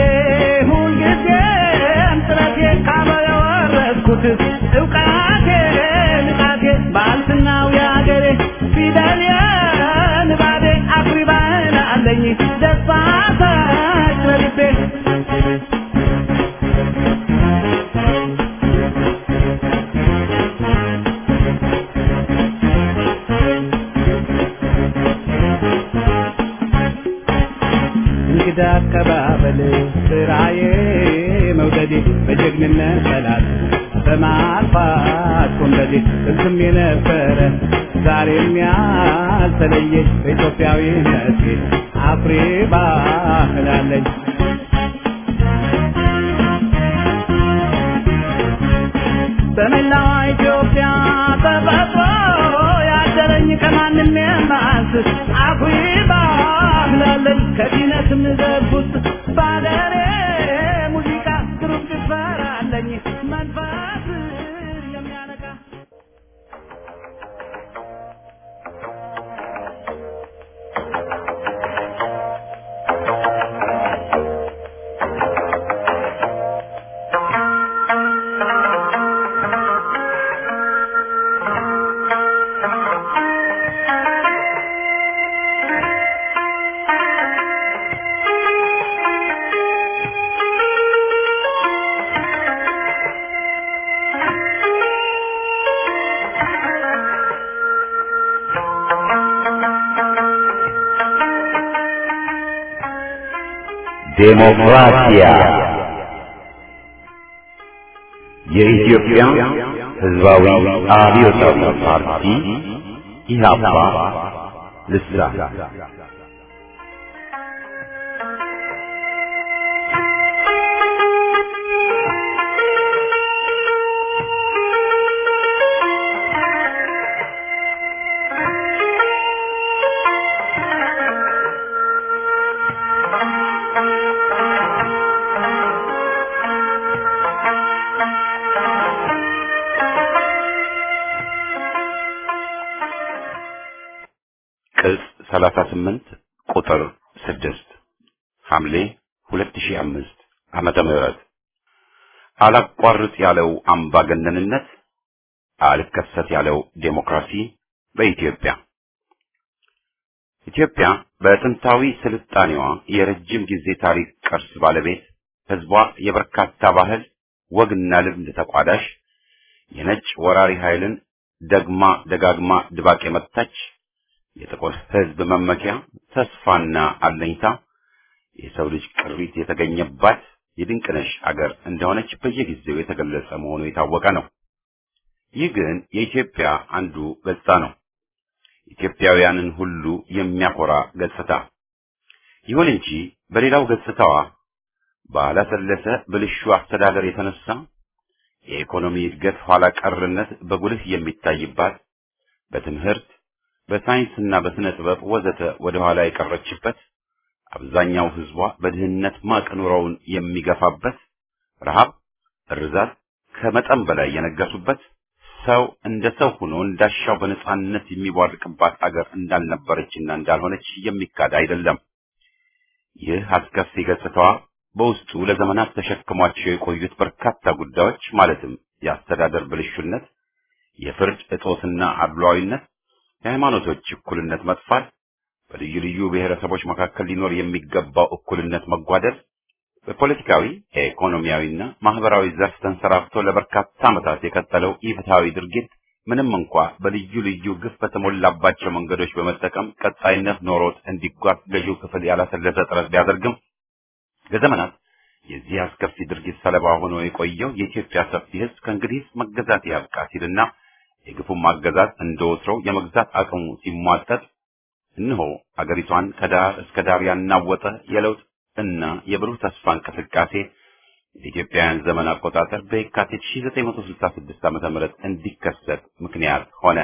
ሁልጊዜም ጥረቴ ካበለ ወረስኩት እውቀቴ ንቃቴ ባልትናው ያገሬ ፊደል የንባቤ አኩሪ ባህል አለኝ ደስታ ሰጭ በልቤ እንግዳ አቀባበል ስራዬ መውደዴ በጀግንነት ጠላት በማጥፋት ኮንደዴ እዝም የነበረ ዛሬም ያልተለየ በኢትዮጵያዊነቴ አኩሪ ባህል አለኝ። በመላዋ ኢትዮጵያ ተፈጥሮ ያደረኝ ከማንም የማንስ አኩይባብላለን ከዲነትም ዘጉት ባገሬ ሙዚቃ ግሩም ጭፈራ አለኝ መንፈስ የሚያነቃ ዴሞክራሲያ የኢትዮጵያ ሕዝባዊ አብዮታዊ ፓርቲ ኢህአፓ ልሳን ቅጽ 38 ቁጥር 6 ሐምሌ 2005 ዓመተ ምህረት አላቋርጥ ያለው አምባገነንነት አልከሰት ያለው ዴሞክራሲ በኢትዮጵያ ኢትዮጵያ በጥንታዊ ስልጣኔዋ የረጅም ጊዜ ታሪክ ቅርስ ባለቤት ህዝቧ የበርካታ ባህል ወግና ልምድ ተቋዳሽ የነጭ ወራሪ ኃይልን ደግማ ደጋግማ ድባቅ የመታች የጥቁር ህዝብ መመኪያ ተስፋና አለኝታ የሰው ልጅ ቅሪት የተገኘባት የድንቅነሽ አገር እንደሆነች በየጊዜው የተገለጸ መሆኑ የታወቀ ነው። ይህ ግን የኢትዮጵያ አንዱ ገጽታ ነው። ኢትዮጵያውያንን ሁሉ የሚያኮራ ገጽታ። ይሁን እንጂ በሌላው ገጽታዋ ባላሰለሰ ብልሹ አስተዳደር የተነሳ የኢኮኖሚ እድገት ኋላ ቀርነት በጉልህ የሚታይባት በትምህርት በሳይንስና በስነ ጥበብ ወዘተ ወደ ኋላ የቀረችበት አብዛኛው ህዝቧ በድህነት ማቅ ኑሮውን የሚገፋበት ረሃብ፣ እርዛት ከመጠን በላይ የነገሱበት ሰው እንደ ሰው ሆኖ እንዳሻው በነጻነት የሚቧርቅባት አገር እንዳልነበረችና እንዳልሆነች የሚካድ አይደለም። ይህ አስከፊ ገጽታዋ በውስጡ ለዘመናት ተሸክሟቸው የቆዩት በርካታ ጉዳዮች ማለትም የአስተዳደር ብልሹነት፣ የፍርድ እጦትና አድሏዊነት፣ የሃይማኖቶች እኩልነት መጥፋት፣ በልዩ ልዩ ብሔረሰቦች መካከል ሊኖር የሚገባው እኩልነት መጓደል፣ በፖለቲካዊ ኢኮኖሚያዊና ማህበራዊ ዘርፍ ተንሰራፍቶ ለበርካታ ዓመታት የቀጠለው ኢፍትሐዊ ድርጊት ምንም እንኳ በልዩ ልዩ ግፍ በተሞላባቸው መንገዶች በመጠቀም ቀጣይነት ኖሮት እንዲጓዝ ገዢው ክፍል ያላሰለሰ ጥረት ቢያደርግም ለዘመናት የዚህ አስከፊ ድርጊት ሰለባ ሆኖ የቆየው የኢትዮጵያ ሰፊ ሕዝብ ከእንግዲህ መገዛት ያብቃ ሲልና የግፉም አገዛዝ እንደ ወትሮው የመግዛት አቅሙ ሲሟጠጥ እነሆ አገሪቷን ከዳር እስከ ዳር ያናወጠ የለውጥ እና የብሩህ ተስፋ እንቅስቃሴ የኢትዮጵያውያን ዘመን አቆጣጠር በየካቲት 1966 ዓ.ም እንዲከሰት ምክንያት ሆነ።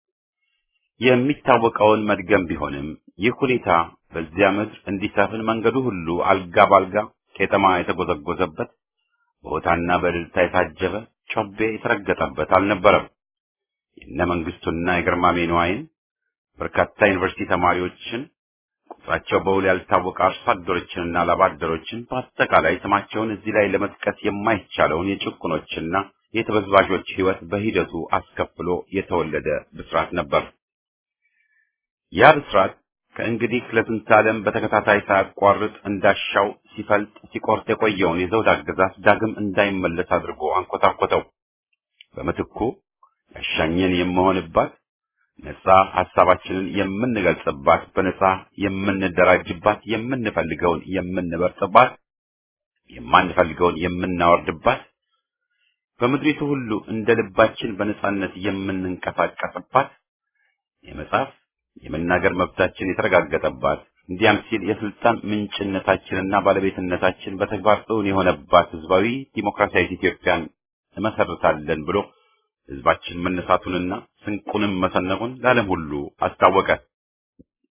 የሚታወቀውን መድገም ቢሆንም ይህ ሁኔታ በዚያ ምድር እንዲሰፍን መንገዱ ሁሉ አልጋ ባልጋ ቄጠማ የተጎዘጎዘበት በሆታና በእልልታ የታጀበ ጮቤ የተረገጠበት አልነበረም። የነ መንግስቱና የግርማሜ ነዋይን በርካታ ዩኒቨርሲቲ ተማሪዎችን ቁጥራቸው በውል ያልታወቀ አርሶ አደሮችንና ላባደሮችን በአጠቃላይ ስማቸውን እዚህ ላይ ለመጥቀስ የማይቻለውን የጭቁኖችና የተበዝባዦች ሕይወት በሂደቱ አስከፍሎ የተወለደ ብስራት ነበር። ያ ብስራት ከእንግዲህ ለስንት ዓለም በተከታታይ ሳያቋርጥ እንዳሻው ሲፈልጥ ሲቆርጥ የቆየውን የዘውድ አገዛዝ ዳግም እንዳይመለስ አድርጎ አንኮታኮተው። በምትኩ ያሻኘን የምሆንባት ነጻ ሐሳባችንን የምንገልጽባት፣ በነጻ የምንደራጅባት፣ የምንፈልገውን የምንበርጥባት፣ የማንፈልገውን የምናወርድባት፣ በምድሪቱ ሁሉ እንደ ልባችን በነጻነት የምንንቀሳቀስባት፣ የመጻፍ የመናገር መብታችን የተረጋገጠባት፣ እንዲያም ሲል የስልጣን ምንጭነታችንና ባለቤትነታችን በተግባር እውን የሆነባት ህዝባዊ ዲሞክራሲያዊት ኢትዮጵያን እንመሰርታለን ብሎ ህዝባችን መነሳቱንና ስንቁንም መሰነቁን ለዓለም ሁሉ አስታወቀ።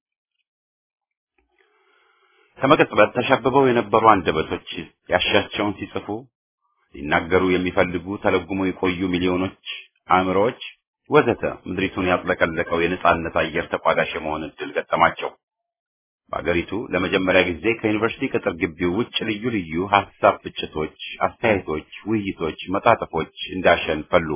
ከመቀጽበት ተሸብበው የነበሩ አንደበቶች ያሻቸውን ሲጽፉ ሊናገሩ የሚፈልጉ ተለጉሞ የቆዩ ሚሊዮኖች አእምሮዎች ወዘተ ምድሪቱን ያጥለቀለቀው የነጻነት አየር ተቋዳሽ የመሆን እድል ገጠማቸው። በአገሪቱ ለመጀመሪያ ጊዜ ከዩኒቨርሲቲ ቅጥር ግቢው ውጭ ልዩ ልዩ ሀሳብ ፍጭቶች፣ አስተያየቶች፣ ውይይቶች፣ መጣጥፎች እንዳሸን ፈሉ።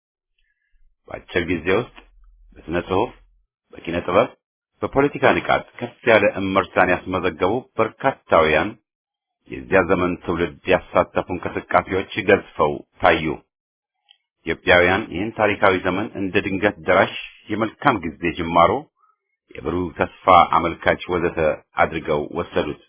በአጭር ጊዜ ውስጥ በስነ ጽሁፍ፣ በኪነ ጥበብ፣ በፖለቲካ ንቃት ከፍ ያለ እመርታን ያስመዘገቡ በርካታውያን የዚያ ዘመን ትውልድ ያሳተፉ እንቅስቃሴዎች ገዝፈው ታዩ። ኢትዮጵያውያን ይህን ታሪካዊ ዘመን እንደ ድንገት ደራሽ የመልካም ጊዜ ጅማሮ የብሩህ ተስፋ አመልካች ወዘተ አድርገው ወሰዱት።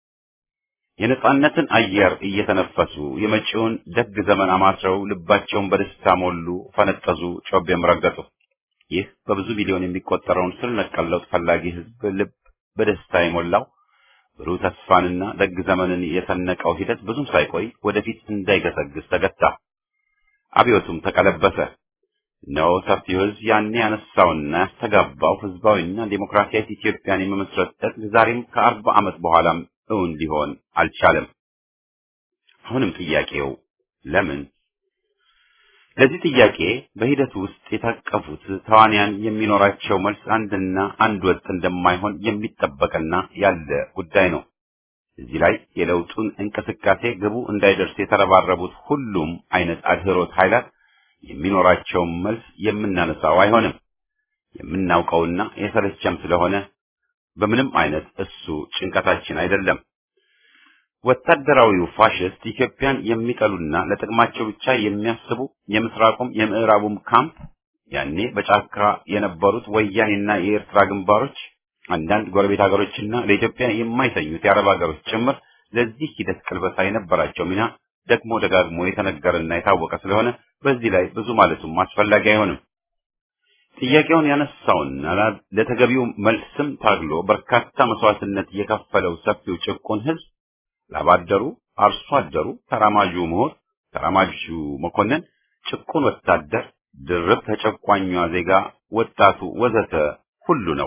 የነጻነትን አየር እየተነፈሱ የመጪውን ደግ ዘመን አማስረው ልባቸውን በደስታ ሞሉ፣ ፈነጠዙ፣ ጮቤም ረገጡ። ይህ በብዙ ሚሊዮን የሚቆጠረውን ስር ነቀል ለውጥ ፈላጊ ሕዝብ ልብ በደስታ የሞላው ብሩህ ተስፋንና ደግ ዘመንን የሰነቀው ሂደት ብዙም ሳይቆይ ወደፊት እንዳይገሰግስ ተገታ። አብዮቱም ተቀለበሰ። እነሆ ሰፊው ሕዝብ ያኔ ያነሳውና ያስተጋባው ህዝባዊና ዴሞክራሲያዊ ኢትዮጵያን የመመስረት ጥረት ዛሬም ከአርባ ዓመት በኋላም እውን ሊሆን አልቻለም። አሁንም ጥያቄው ለምን? ለዚህ ጥያቄ በሂደቱ ውስጥ የታቀፉት ተዋንያን የሚኖራቸው መልስ አንድና አንድ ወጥ እንደማይሆን የሚጠበቅና ያለ ጉዳይ ነው። እዚህ ላይ የለውጡን እንቅስቃሴ ግቡ እንዳይደርስ የተረባረቡት ሁሉም አይነት አድህሮት ኃይላት የሚኖራቸውን መልስ የምናነሳው አይሆንም። የምናውቀውና የሰለቸም ስለሆነ በምንም አይነት እሱ ጭንቀታችን አይደለም። ወታደራዊው ፋሽስት ኢትዮጵያን የሚጠሉና ለጥቅማቸው ብቻ የሚያስቡ የምስራቁም የምዕራቡም ካምፕ ያኔ በጫካ የነበሩት ወያኔና የኤርትራ ግንባሮች፣ አንዳንድ ጎረቤት ሀገሮችና ለኢትዮጵያ የማይተኙት የአረብ ሀገሮች ጭምር ለዚህ ሂደት ቅልበሳ የነበራቸው ሚና ደግሞ ደጋግሞ የተነገረና የታወቀ ስለሆነ በዚህ ላይ ብዙ ማለቱም አስፈላጊ አይሆንም። ጥያቄውን ያነሳውና ለተገቢው መልስም ታግሎ በርካታ መስዋዕትነት የከፈለው ሰፊው ጭቁን ህዝብ ላባደሩ፣ አርሶ አደሩ፣ ተራማጁ ምሁር፣ ተራማጁ መኮንን፣ ጭቁን ወታደር፣ ድርብ ተጨቋኟ ዜጋ፣ ወጣቱ ወዘተ ሁሉ ነው።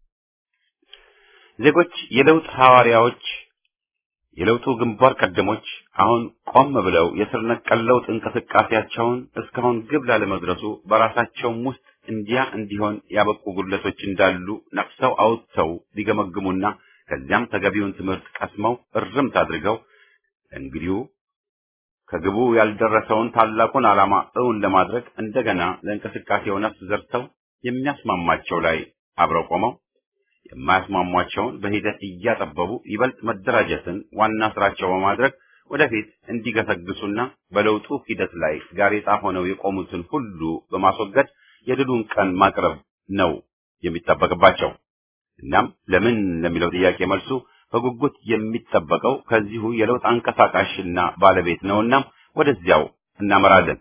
ዜጎች የለውጥ ሐዋርያዎች የለውጡ ግንባር ቀደሞች አሁን ቆም ብለው የስር ነቀል ለውጥ እንቅስቃሴያቸውን እስካሁን ግብ ላለመድረሱ በራሳቸውም ውስጥ እንዲያ እንዲሆን ያበቁ ጉድለቶች እንዳሉ ነቅሰው አውጥተው ሊገመግሙና ከዚያም ተገቢውን ትምህርት ቀስመው እርምት አድርገው እንግዲሁ ከግቡ ያልደረሰውን ታላቁን ዓላማ እውን ለማድረግ እንደገና ለእንቅስቃሴው ነፍስ ዘርተው የሚያስማማቸው ላይ አብረው ቆመው የማያስማሟቸውን በሂደት እያጠበቡ ይበልጥ መደራጀትን ዋና ስራቸው በማድረግ ወደፊት እንዲገሰግሱና በለውጡ ሂደት ላይ ጋሬጣ ሆነው የቆሙትን ሁሉ በማስወገድ የድሉን ቀን ማቅረብ ነው የሚጠበቅባቸው። እናም ለምን ለሚለው ጥያቄ መልሱ በጉጉት የሚጠበቀው ከዚሁ የለውጥ አንቀሳቃሽና ባለቤት ነውና ወደዚያው እናመራለን።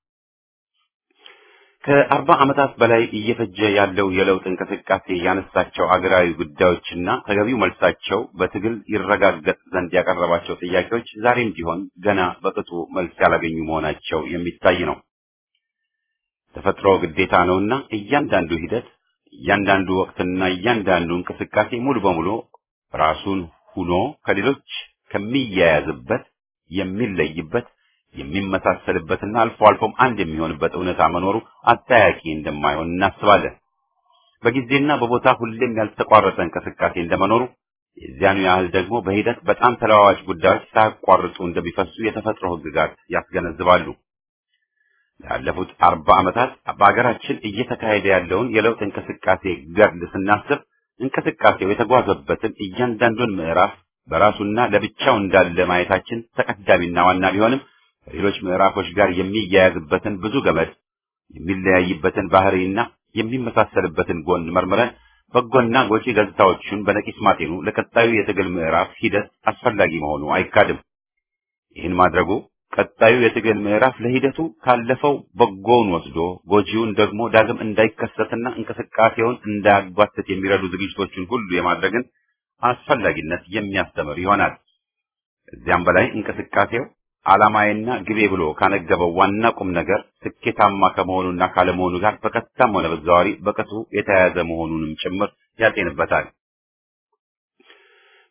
ከአርባ ዓመታት በላይ እየፈጀ ያለው የለውጥ እንቅስቃሴ ያነሳቸው አገራዊ ጉዳዮችና ተገቢው መልሳቸው በትግል ይረጋገጥ ዘንድ ያቀረባቸው ጥያቄዎች ዛሬም ቢሆን ገና በቅጡ መልስ ያላገኙ መሆናቸው የሚታይ ነው። ተፈጥሮ ግዴታ ነውና እያንዳንዱ ሂደት፣ እያንዳንዱ ወቅትና እያንዳንዱ እንቅስቃሴ ሙሉ በሙሉ ራሱን ሁኖ ከሌሎች ከሚያያዝበት የሚለይበት የሚመሳሰልበትና አልፎ አልፎም አንድ የሚሆንበት እውነታ መኖሩ አጠያቂ እንደማይሆን እናስባለን። በጊዜና በቦታ ሁሌም ያልተቋረጠ እንቅስቃሴ እንደመኖሩ የዚያኑ ያህል ደግሞ በሂደት በጣም ተለዋዋጭ ጉዳዮች ሳያቋርጡ እንደሚፈሱ የተፈጥሮ ሕግጋት ያስገነዝባሉ። ላለፉት አርባ ዓመታት በሀገራችን እየተካሄደ ያለውን የለውጥ እንቅስቃሴ ገድል ስናስብ እንቅስቃሴው የተጓዘበትን እያንዳንዱን ምዕራፍ በራሱና ለብቻው እንዳለ ማየታችን ተቀዳሚና ዋና ቢሆንም ከሌሎች ምዕራፎች ጋር የሚያያዝበትን ብዙ ገመድ የሚለያይበትን ባህሪና የሚመሳሰልበትን ጎን መርምረን በጎና ጎጪ ገጽታዎቹን በነቂስ ማጤኑ ለቀጣዩ የትግል ምዕራፍ ሂደት አስፈላጊ መሆኑ አይካድም። ይህን ማድረጉ ቀጣዩ የትግል ምዕራፍ ለሂደቱ ካለፈው በጎውን ወስዶ ጎጂውን ደግሞ ዳግም እንዳይከሰትና እንቅስቃሴውን እንዳያጓትት የሚረዱ ዝግጅቶችን ሁሉ የማድረግን አስፈላጊነት የሚያስተምር ይሆናል። ከዚያም በላይ እንቅስቃሴው ዓላማዬና ግቤ ብሎ ካነገበው ዋና ቁም ነገር ስኬታማ ከመሆኑና ካለመሆኑ ጋር በቀጥታም ሆነ በተዘዋዋሪ በቅጡ የተያያዘ መሆኑንም ጭምር ያጤንበታል።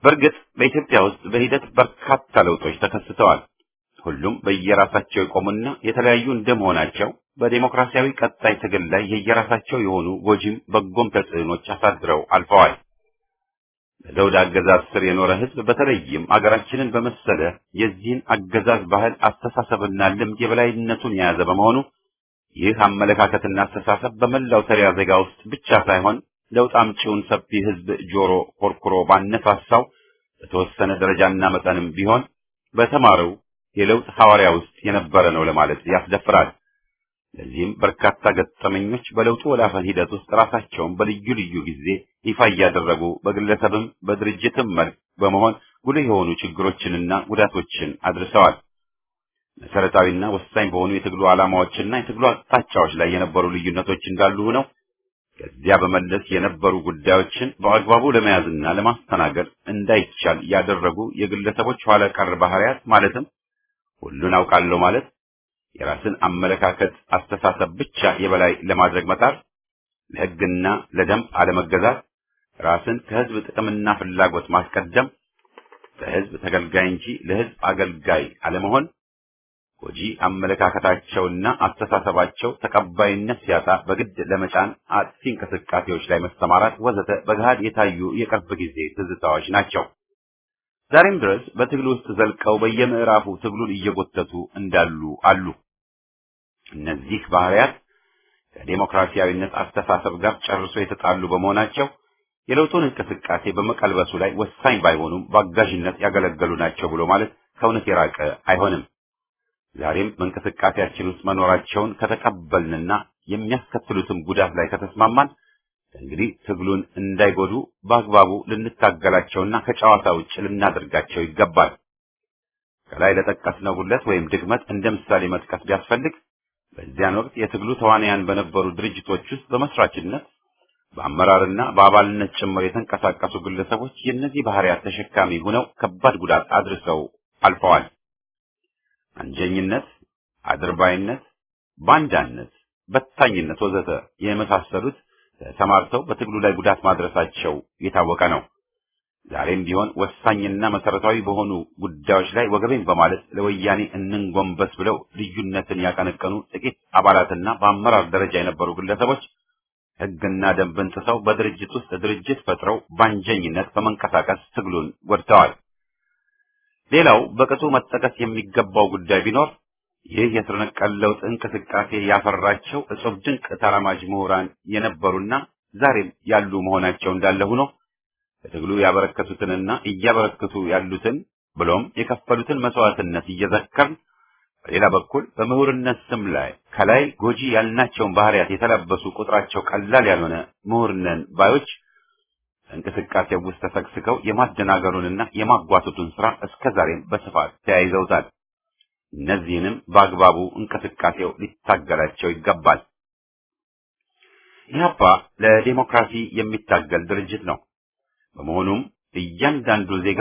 በእርግጥ በኢትዮጵያ ውስጥ በሂደት በርካታ ለውጦች ተከስተዋል። ሁሉም በየራሳቸው የቆሙና የተለያዩ እንደመሆናቸው በዴሞክራሲያዊ ቀጣይ ትግል ላይ የየራሳቸው የሆኑ ጎጂም በጎም ተጽዕኖች አሳድረው አልፈዋል። በዘውድ አገዛዝ ስር የኖረ ሕዝብ በተለይም አገራችንን በመሰለ የዚህን አገዛዝ ባህል፣ አስተሳሰብና ልምድ የበላይነቱን የያዘ በመሆኑ ይህ አመለካከትና አስተሳሰብ በመላው ተሪያ ዜጋ ውስጥ ብቻ ሳይሆን ለውጥ አምጪውን ሰፊ ሕዝብ ጆሮ ኮርኩሮ ባነሳሳው በተወሰነ ደረጃና መጠንም ቢሆን በተማረው የለውጥ ሐዋርያ ውስጥ የነበረ ነው ለማለት ያስደፍራል። ለዚህም በርካታ ገጠመኞች በለውጡ ወላፈን ሂደት ውስጥ ራሳቸውን በልዩ ልዩ ጊዜ ይፋ እያደረጉ በግለሰብም በድርጅትም መልክ በመሆን ጉልህ የሆኑ ችግሮችንና ጉዳቶችን አድርሰዋል። መሰረታዊና ወሳኝ በሆኑ የትግሉ ዓላማዎችና የትግሉ አቅጣጫዎች ላይ የነበሩ ልዩነቶች እንዳሉ ሆነው ከዚያ በመለስ የነበሩ ጉዳዮችን በአግባቡ ለመያዝና ለማስተናገድ እንዳይቻል ያደረጉ የግለሰቦች ኋላ ቀር ባህሪያት ማለትም ሁሉን አውቃለሁ ማለት፣ የራስን አመለካከት አስተሳሰብ ብቻ የበላይ ለማድረግ መጣር፣ ለሕግና ለደንብ አለመገዛት፣ ራስን ከሕዝብ ጥቅምና ፍላጎት ማስቀደም፣ ለሕዝብ ተገልጋይ እንጂ ለሕዝብ አገልጋይ አለመሆን፣ ጎጂ አመለካከታቸውና አስተሳሰባቸው ተቀባይነት ሲያጣ በግድ ለመጫን አጥፊ እንቅስቃሴዎች ላይ መሰማራት ወዘተ በገሃድ የታዩ የቅርብ ጊዜ ትዝታዎች ናቸው። ዛሬም ድረስ በትግል ውስጥ ዘልቀው በየምዕራፉ ትግሉን እየጎተቱ እንዳሉ አሉ። እነዚህ ባህሪያት ከዴሞክራሲያዊነት አስተሳሰብ ጋር ጨርሶ የተጣሉ በመሆናቸው የለውጡን እንቅስቃሴ በመቀልበሱ ላይ ወሳኝ ባይሆኑም በአጋዥነት ያገለገሉ ናቸው ብሎ ማለት ከእውነት የራቀ አይሆንም። ዛሬም በእንቅስቃሴያችን ውስጥ መኖራቸውን ከተቀበልንና የሚያስከትሉትም ጉዳት ላይ ከተስማማን እንግዲህ ትግሉን እንዳይጎዱ በአግባቡ ልንታገላቸውና ከጨዋታ ውጭ ልናደርጋቸው ይገባል። ከላይ ለጠቀስነው ጉድለት ወይም ድክመት እንደ ምሳሌ መጥቀስ ቢያስፈልግ በዚያን ወቅት የትግሉ ተዋናያን በነበሩ ድርጅቶች ውስጥ በመስራችነት በአመራርና በአባልነት ጭምር የተንቀሳቀሱ ግለሰቦች የእነዚህ ባህሪያት ተሸካሚ ሆነው ከባድ ጉዳት አድርሰው አልፈዋል። አንጀኝነት፣ አድርባይነት፣ ባንዳነት፣ በታኝነት ወዘተ የመሳሰሉት ተሰማርተው በትግሉ ላይ ጉዳት ማድረሳቸው የታወቀ ነው። ዛሬም ቢሆን ወሳኝና መሰረታዊ በሆኑ ጉዳዮች ላይ ወገቤን በማለት ለወያኔ እንንጎንበስ ብለው ልዩነትን ያቀነቀኑ ጥቂት አባላትና በአመራር ደረጃ የነበሩ ግለሰቦች ሕግና ደንብን ጥሰው በድርጅት ውስጥ ድርጅት ፈጥረው ባንጀኝነት በመንቀሳቀስ ትግሉን ጎድተዋል። ሌላው በቅጡ መጠቀስ የሚገባው ጉዳይ ቢኖር ይህ የስር ነቀል ለውጥ እንቅስቃሴ ያፈራቸው እጹብ ድንቅ ተራማጅ ምሁራን የነበሩና ዛሬም ያሉ መሆናቸው እንዳለ ሆኖ በትግሉ ያበረከቱትንና እያበረከቱ ያሉትን ብሎም የከፈሉትን መስዋዕትነት እየዘከርን በሌላ በኩል በምሁርነት ስም ላይ ከላይ ጎጂ ያልናቸውን ባህሪያት የተላበሱ ቁጥራቸው ቀላል ያልሆነ ምሁርነን ባዮች እንቅስቃሴው ውስጥ ተሰግስገው የማደናገሩንና የማጓተቱን ስራ እስከዛሬም በስፋት ተያይዘውታል። እነዚህንም በአግባቡ እንቅስቃሴው ሊታገላቸው ይገባል። ኢህአፓ ለዴሞክራሲ የሚታገል ድርጅት ነው። በመሆኑም እያንዳንዱ ዜጋ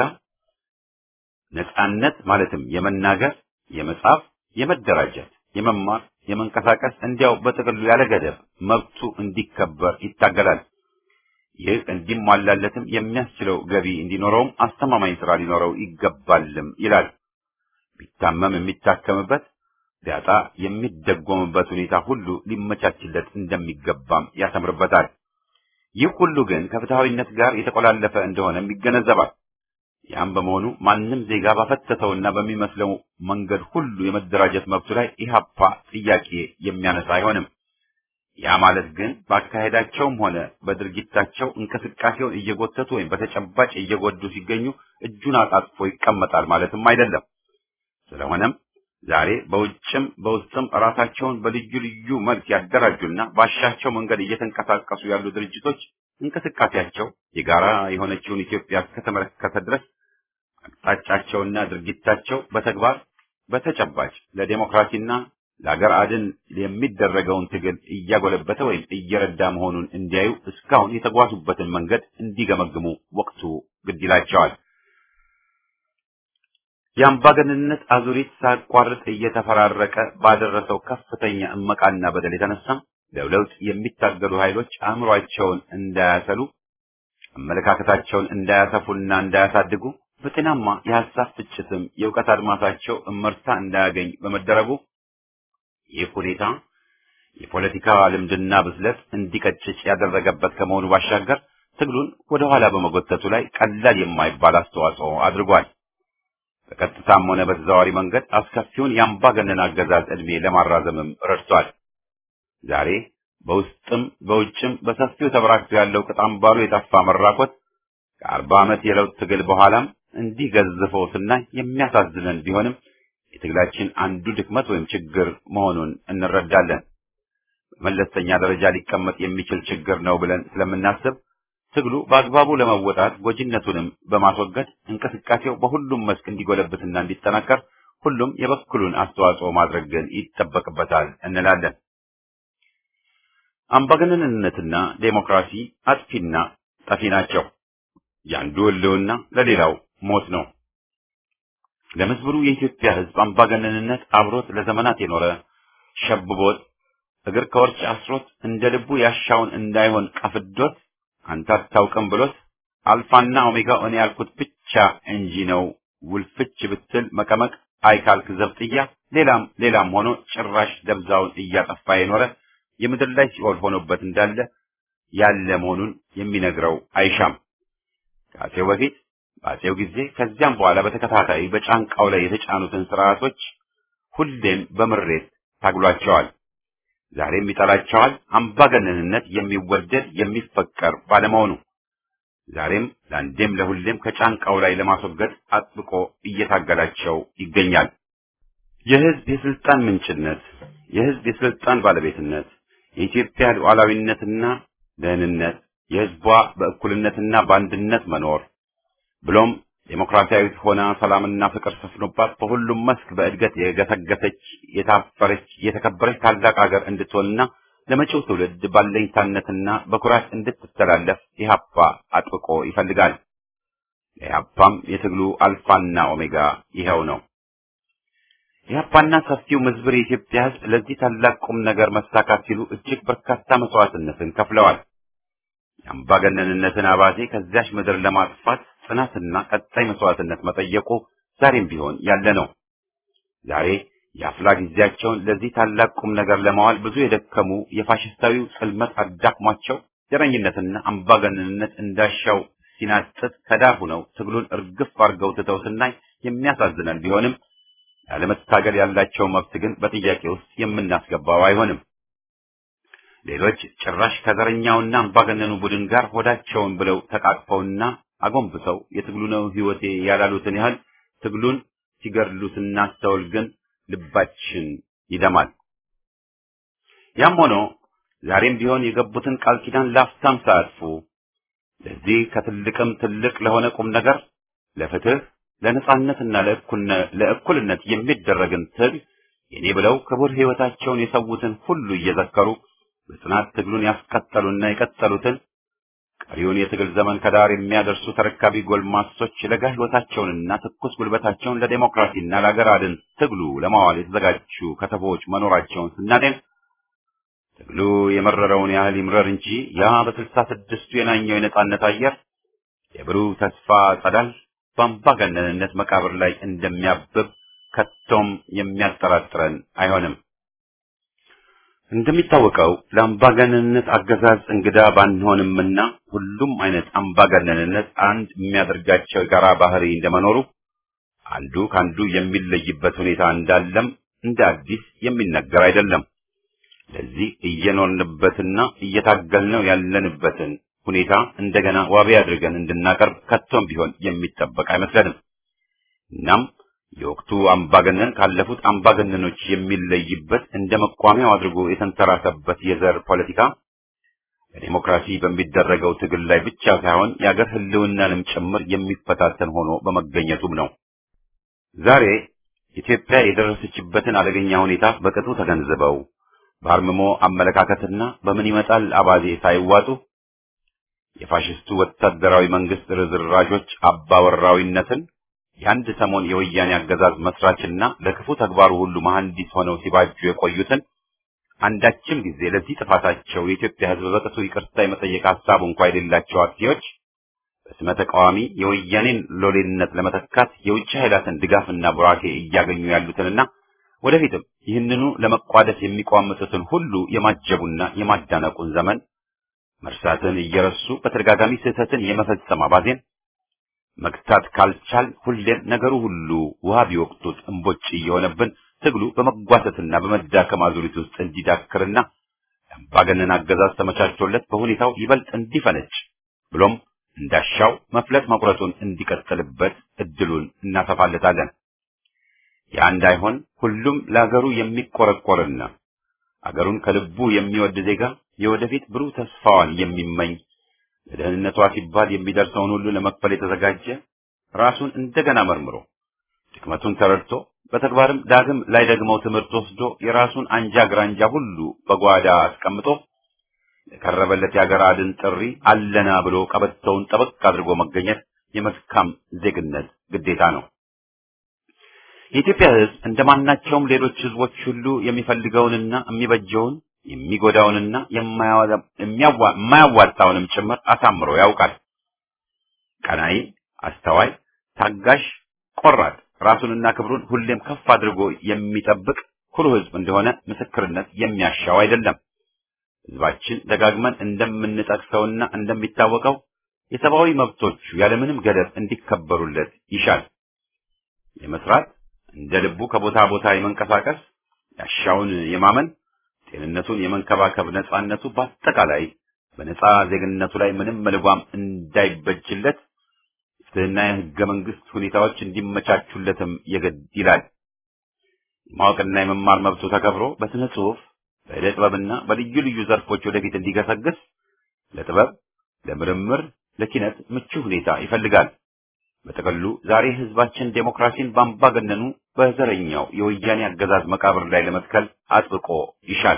ነጻነት ማለትም የመናገር፣ የመጻፍ፣ የመደራጀት፣ የመማር፣ የመንቀሳቀስ እንዲያው በጥቅሉ ያለ ገደብ መብቱ እንዲከበር ይታገላል። ይህ እንዲሟላለትም የሚያስችለው ገቢ እንዲኖረውም አስተማማኝ ስራ ሊኖረው ይገባልም ይላል። ቢታመም የሚታከምበት ቢያጣ የሚደጎምበት ሁኔታ ሁሉ ሊመቻችለት እንደሚገባም ያሰምርበታል። ይህ ሁሉ ግን ከፍትሐዊነት ጋር የተቆላለፈ እንደሆነም ይገነዘባል። ያም በመሆኑ ማንም ዜጋ ባፈተተውና በሚመስለው መንገድ ሁሉ የመደራጀት መብቱ ላይ ኢህአፓ ጥያቄ የሚያነሳ አይሆንም። ያ ማለት ግን በአካሄዳቸውም ሆነ በድርጊታቸው እንቅስቃሴውን እየጎተቱ ወይም በተጨባጭ እየጎዱ ሲገኙ እጁን አጣጥፎ ይቀመጣል ማለትም አይደለም። ስለሆነም ዛሬ በውጭም በውስጥም ራሳቸውን በልዩ ልዩ መልክ ያደራጁና ባሻቸው መንገድ እየተንቀሳቀሱ ያሉ ድርጅቶች እንቅስቃሴያቸው የጋራ የሆነችውን ኢትዮጵያ እስከተመለከተ ድረስ አቅጣጫቸውና ድርጊታቸው በተግባር በተጨባጭ ለዴሞክራሲና ለአገር አድን የሚደረገውን ትግል እያጎለበተ ወይም እየረዳ መሆኑን እንዲያዩ እስካሁን የተጓዙበትን መንገድ እንዲገመግሙ ወቅቱ ግድ ይላቸዋል። የአምባገነንነት አዙሪት ሳያቋርጥ እየተፈራረቀ ባደረሰው ከፍተኛ እመቃና በደል የተነሳ ለለውጥ የሚታገሉ ኃይሎች አእምሯቸውን እንዳያሰሉ አመለካከታቸውን እንዳያሰፉና እንዳያሳድጉ በጤናማ የሐሳብ ፍጭትም የእውቀት አድማሳቸው እመርታ እንዳያገኝ በመደረጉ ይህ ሁኔታ የፖለቲካ ልምድና ብስለት እንዲቀጭጭ ያደረገበት ከመሆኑ ባሻገር ትግሉን ወደ ኋላ በመጎተቱ ላይ ቀላል የማይባል አስተዋጽኦ አድርጓል። በቀጥታም ሆነ በተዘዋዋሪ መንገድ አስከፊውን የአምባገነን አገዛዝ ዕድሜ ለማራዘምም ረድቷል። ዛሬ በውስጥም በውጭም በሰፊው ተበራክቶ ያለው ቅጥ አምባሩ የጠፋ መራኮት ከአርባ ዓመት የለውጥ ትግል በኋላም እንዲህ ገዝፈው ስናይ የሚያሳዝነን ቢሆንም የትግላችን አንዱ ድክመት ወይም ችግር መሆኑን እንረዳለን። በመለስተኛ ደረጃ ሊቀመጥ የሚችል ችግር ነው ብለን ስለምናስብ ትግሉ በአግባቡ ለመወጣት ጎጂነቱንም በማስወገድ እንቅስቃሴው በሁሉም መስክ እንዲጎለብትና እንዲጠናከር ሁሉም የበኩሉን አስተዋጽኦ ማድረግ ግን ይጠበቅበታል እንላለን። አምባገነንነትና ዴሞክራሲ አጥፊና ጠፊ ናቸው። የአንዱ ሕልውና ለሌላው ሞት ነው። ለምስብሩ የኢትዮጵያ ሕዝብ አምባገነንነት አብሮት ለዘመናት የኖረ ሸብቦት እግር ከወርች አስሮት እንደ ልቡ ያሻውን እንዳይሆን ቀፍዶት አንተ አታውቅም ብሎት አልፋና ኦሜጋ እኔ ያልኩት ብቻ እንጂ ነው ውልፍች ብትል መቀመቅ አይካልክ ዘብጥያ ሌላም ሌላም ሆኖ ጭራሽ ደብዛውን እያጠፋ የኖረ የምድር ላይ ሲኦል ሆኖበት እንዳለ ያለ መሆኑን የሚነግረው አይሻም። ከአፄው በፊት በአፄው ጊዜ ከዚያም በኋላ በተከታታይ በጫንቃው ላይ የተጫኑትን ስርዓቶች ሁሌም በምሬት ታግሏቸዋል። ዛሬም ይጠላቸዋል። አምባገነንነት የሚወደድ የሚፈቀር ባለመሆኑ ዛሬም ለአንዴም ለሁሌም ከጫንቃው ላይ ለማስወገድ አጥብቆ እየታገላቸው ይገኛል። የህዝብ የስልጣን ምንጭነት፣ የህዝብ የስልጣን ባለቤትነት፣ የኢትዮጵያ ሉዓላዊነትና ደህንነት፣ የህዝቧ በእኩልነትና በአንድነት መኖር ብሎም ዴሞክራሲያዊት ሆና ሰላምና ፍቅር ሰፍኖባት በሁሉም መስክ በእድገት የገሰገሰች የታፈረች የተከበረች ታላቅ ሀገር እንድትሆንና ለመጪው ትውልድ ባለኝታነትና በኩራት እንድትተላለፍ ኢህአፓ አጥብቆ ይፈልጋል። ለኢህአፓም የትግሉ አልፋና ኦሜጋ ይኸው ነው። ኢህአፓና ሰፊው ምዝብር የኢትዮጵያ ህዝብ ለዚህ ታላቅ ቁም ነገር መሳካት ሲሉ እጅግ በርካታ መስዋዕትነትን ከፍለዋል። የአምባገነንነትን አባዜ ከዚያች ምድር ለማጥፋት ጽናትና ቀጣይ መስዋዕትነት መጠየቁ ዛሬም ቢሆን ያለ ነው። ዛሬ የአፍላ ጊዜያቸውን ለዚህ ታላቅ ቁም ነገር ለማዋል ብዙ የደከሙ የፋሽስታዊው ጽልመት አዳክሟቸው ዘረኝነትና አምባገነንነት እንዳሻው ሲናጥጥ ከዳር ሆነው ትግሉን እርግፍ አድርገው ትተው ስናይ የሚያሳዝነን ቢሆንም ያለመታገል ያላቸው መብት ግን በጥያቄ ውስጥ የምናስገባው አይሆንም። ሌሎች ጭራሽ ከዘረኛውና አምባገነኑ ቡድን ጋር ሆዳቸውን ብለው ተቃቅፈውና አጎንብሰው የትግሉ ነው ህይወቴ ያላሉትን ያህል ትግሉን ሲገድሉ ስናስተውል ግን ልባችን ይደማል። ያም ሆኖ ዛሬም ቢሆን የገቡትን ቃል ኪዳን ላፍታም ሳያጥፉ ለዚህ ከትልቅም ትልቅ ለሆነ ቁም ነገር ለፍትህ፣ ለነጻነትና ለእኩልነት የሚደረግን ትግል የኔ ብለው ክቡር ህይወታቸውን የሰዉትን ሁሉ እየዘከሩ በጽናት ትግሉን ያስቀጠሉና የቀጠሉትን ቀሪውን የትግል ዘመን ከዳር የሚያደርሱ ተረካቢ ጎልማሶች ለጋ ህይወታቸውንና ትኩስ ጉልበታቸውን ለዴሞክራሲና ለአገር አድን ትግሉ ለማዋል የተዘጋጁ ከተቦች መኖራቸውን ስናጤን ትግሉ የመረረውን ያህል ይምረር እንጂ ያ በስልሳ ስድስቱ የናኘው የነጻነት አየር የብሩህ ተስፋ ጸዳል በአምባገነንነት መቃብር ላይ እንደሚያብብ ከቶም የሚያጠራጥረን አይሆንም። እንደሚታወቀው ለአምባገነንነት አገዛዝ እንግዳ ባንሆንምና ሁሉም አይነት አምባገነንነት አንድ የሚያደርጋቸው የጋራ ባህሪ እንደመኖሩ አንዱ ከአንዱ የሚለይበት ሁኔታ እንዳለም እንደ አዲስ የሚነገር አይደለም። ለዚህ እየኖርንበትና እየታገልነው ያለንበትን ሁኔታ እንደገና ዋቢ አድርገን እንድናቀርብ ከቶም ቢሆን የሚጠበቅ አይመስለንም። እናም የወቅቱ አምባገነን ካለፉት አምባገነኖች የሚለይበት እንደ መቋሚያው አድርጎ የተንተራሰበት የዘር ፖለቲካ በዲሞክራሲ በሚደረገው ትግል ላይ ብቻ ሳይሆን የአገር ሕልውናንም ጭምር የሚፈታተን ሆኖ በመገኘቱም ነው። ዛሬ ኢትዮጵያ የደረሰችበትን አደገኛ ሁኔታ በቅጡ ተገንዝበው በአርምሞ አመለካከትና በምን ይመጣል አባዜ ሳይዋጡ የፋሽስቱ ወታደራዊ መንግስት ርዝራዦች አባወራዊነትን የአንድ ሰሞን የወያኔ አገዛዝ መስራችና ለክፉ ተግባሩ ሁሉ መሐንዲስ ሆነው ሲባጁ የቆዩትን አንዳችም ጊዜ ለዚህ ጥፋታቸው የኢትዮጵያ ሕዝብ በቅጡ ይቅርታ የመጠየቅ ሀሳቡ እንኳ የሌላቸው አጥፊዎች በስመ ተቃዋሚ የወያኔን ሎሌነት ለመተካት የውጭ ኃይላትን ድጋፍና ቡራኬ እያገኙ ያሉትንና ወደፊትም ይህንኑ ለመቋደስ የሚቋምጡትን ሁሉ የማጀቡና የማዳነቁን ዘመን መርሳትን እየረሱ በተደጋጋሚ ስህተትን የመፈጸም አባዜን መግታት ካልቻል ሁሌም ነገሩ ሁሉ ውሃ ቢወቅጡት እምቦጭ እየሆነብን ትግሉ በመጓተትና በመዳከም አዙሪት ውስጥ እንዲዳክርና አምባገነን አገዛዝ ተመቻችቶለት በሁኔታው ይበልጥ እንዲፈነጭ ብሎም እንዳሻው መፍለጥ መቁረጡን እንዲቀጥልበት እድሉን እናሰፋለታለን። ያ እንዳይሆን ሁሉም ለአገሩ የሚቆረቆርና አገሩን ከልቡ የሚወድ ዜጋ የወደፊት ብሩህ ተስፋዋን የሚመኝ ለደህንነቷ ሲባል የሚደርሰውን ሁሉ ለመክፈል የተዘጋጀ ራሱን እንደገና መርምሮ ድክመቱን ተረድቶ በተግባርም ዳግም ላይ ደግመው ትምህርት ወስዶ የራሱን አንጃ ግራንጃ ሁሉ በጓዳ አስቀምጦ ለቀረበለት የአገር አድን ጥሪ አለና ብሎ ቀበቶውን ጠበቅ አድርጎ መገኘት የመልካም ዜግነት ግዴታ ነው። የኢትዮጵያ ሕዝብ እንደማናቸውም ሌሎች ሕዝቦች ሁሉ የሚፈልገውንና የሚበጀውን የሚጎዳውንና የማያዋጣውንም ጭምር አሳምሮ ያውቃል። ቀናይ፣ አስተዋይ፣ ታጋሽ፣ ቆራጥ ራሱንና ክብሩን ሁሌም ከፍ አድርጎ የሚጠብቅ ኩሩ ሕዝብ እንደሆነ ምስክርነት የሚያሻው አይደለም። ሕዝባችን ደጋግመን እንደምንጠቅሰውና እንደሚታወቀው የሰብአዊ መብቶቹ ያለምንም ገደብ እንዲከበሩለት ይሻል። የመስራት እንደ ልቡ ከቦታ ቦታ የመንቀሳቀስ ያሻውን የማመን ጤንነቱን የመንከባከብ ነጻነቱ በአጠቃላይ በነጻ ዜግነቱ ላይ ምንም መልጓም እንዳይበጅለት ፍትህና የህገ መንግስት ሁኔታዎች እንዲመቻቹለትም የግድ ይላል። የማወቅና የመማር መብቱ ተከብሮ በስነ ጽሁፍ፣ በዕደ ጥበብና በልዩ ልዩ ዘርፎች ወደፊት እንዲገሰግስ ለጥበብ፣ ለምርምር፣ ለኪነት ምቹ ሁኔታ ይፈልጋል። በጥቅሉ ዛሬ ህዝባችን ዴሞክራሲን በአምባገነኑ በዘረኛው የወያኔ አገዛዝ መቃብር ላይ ለመትከል አጥብቆ ይሻል።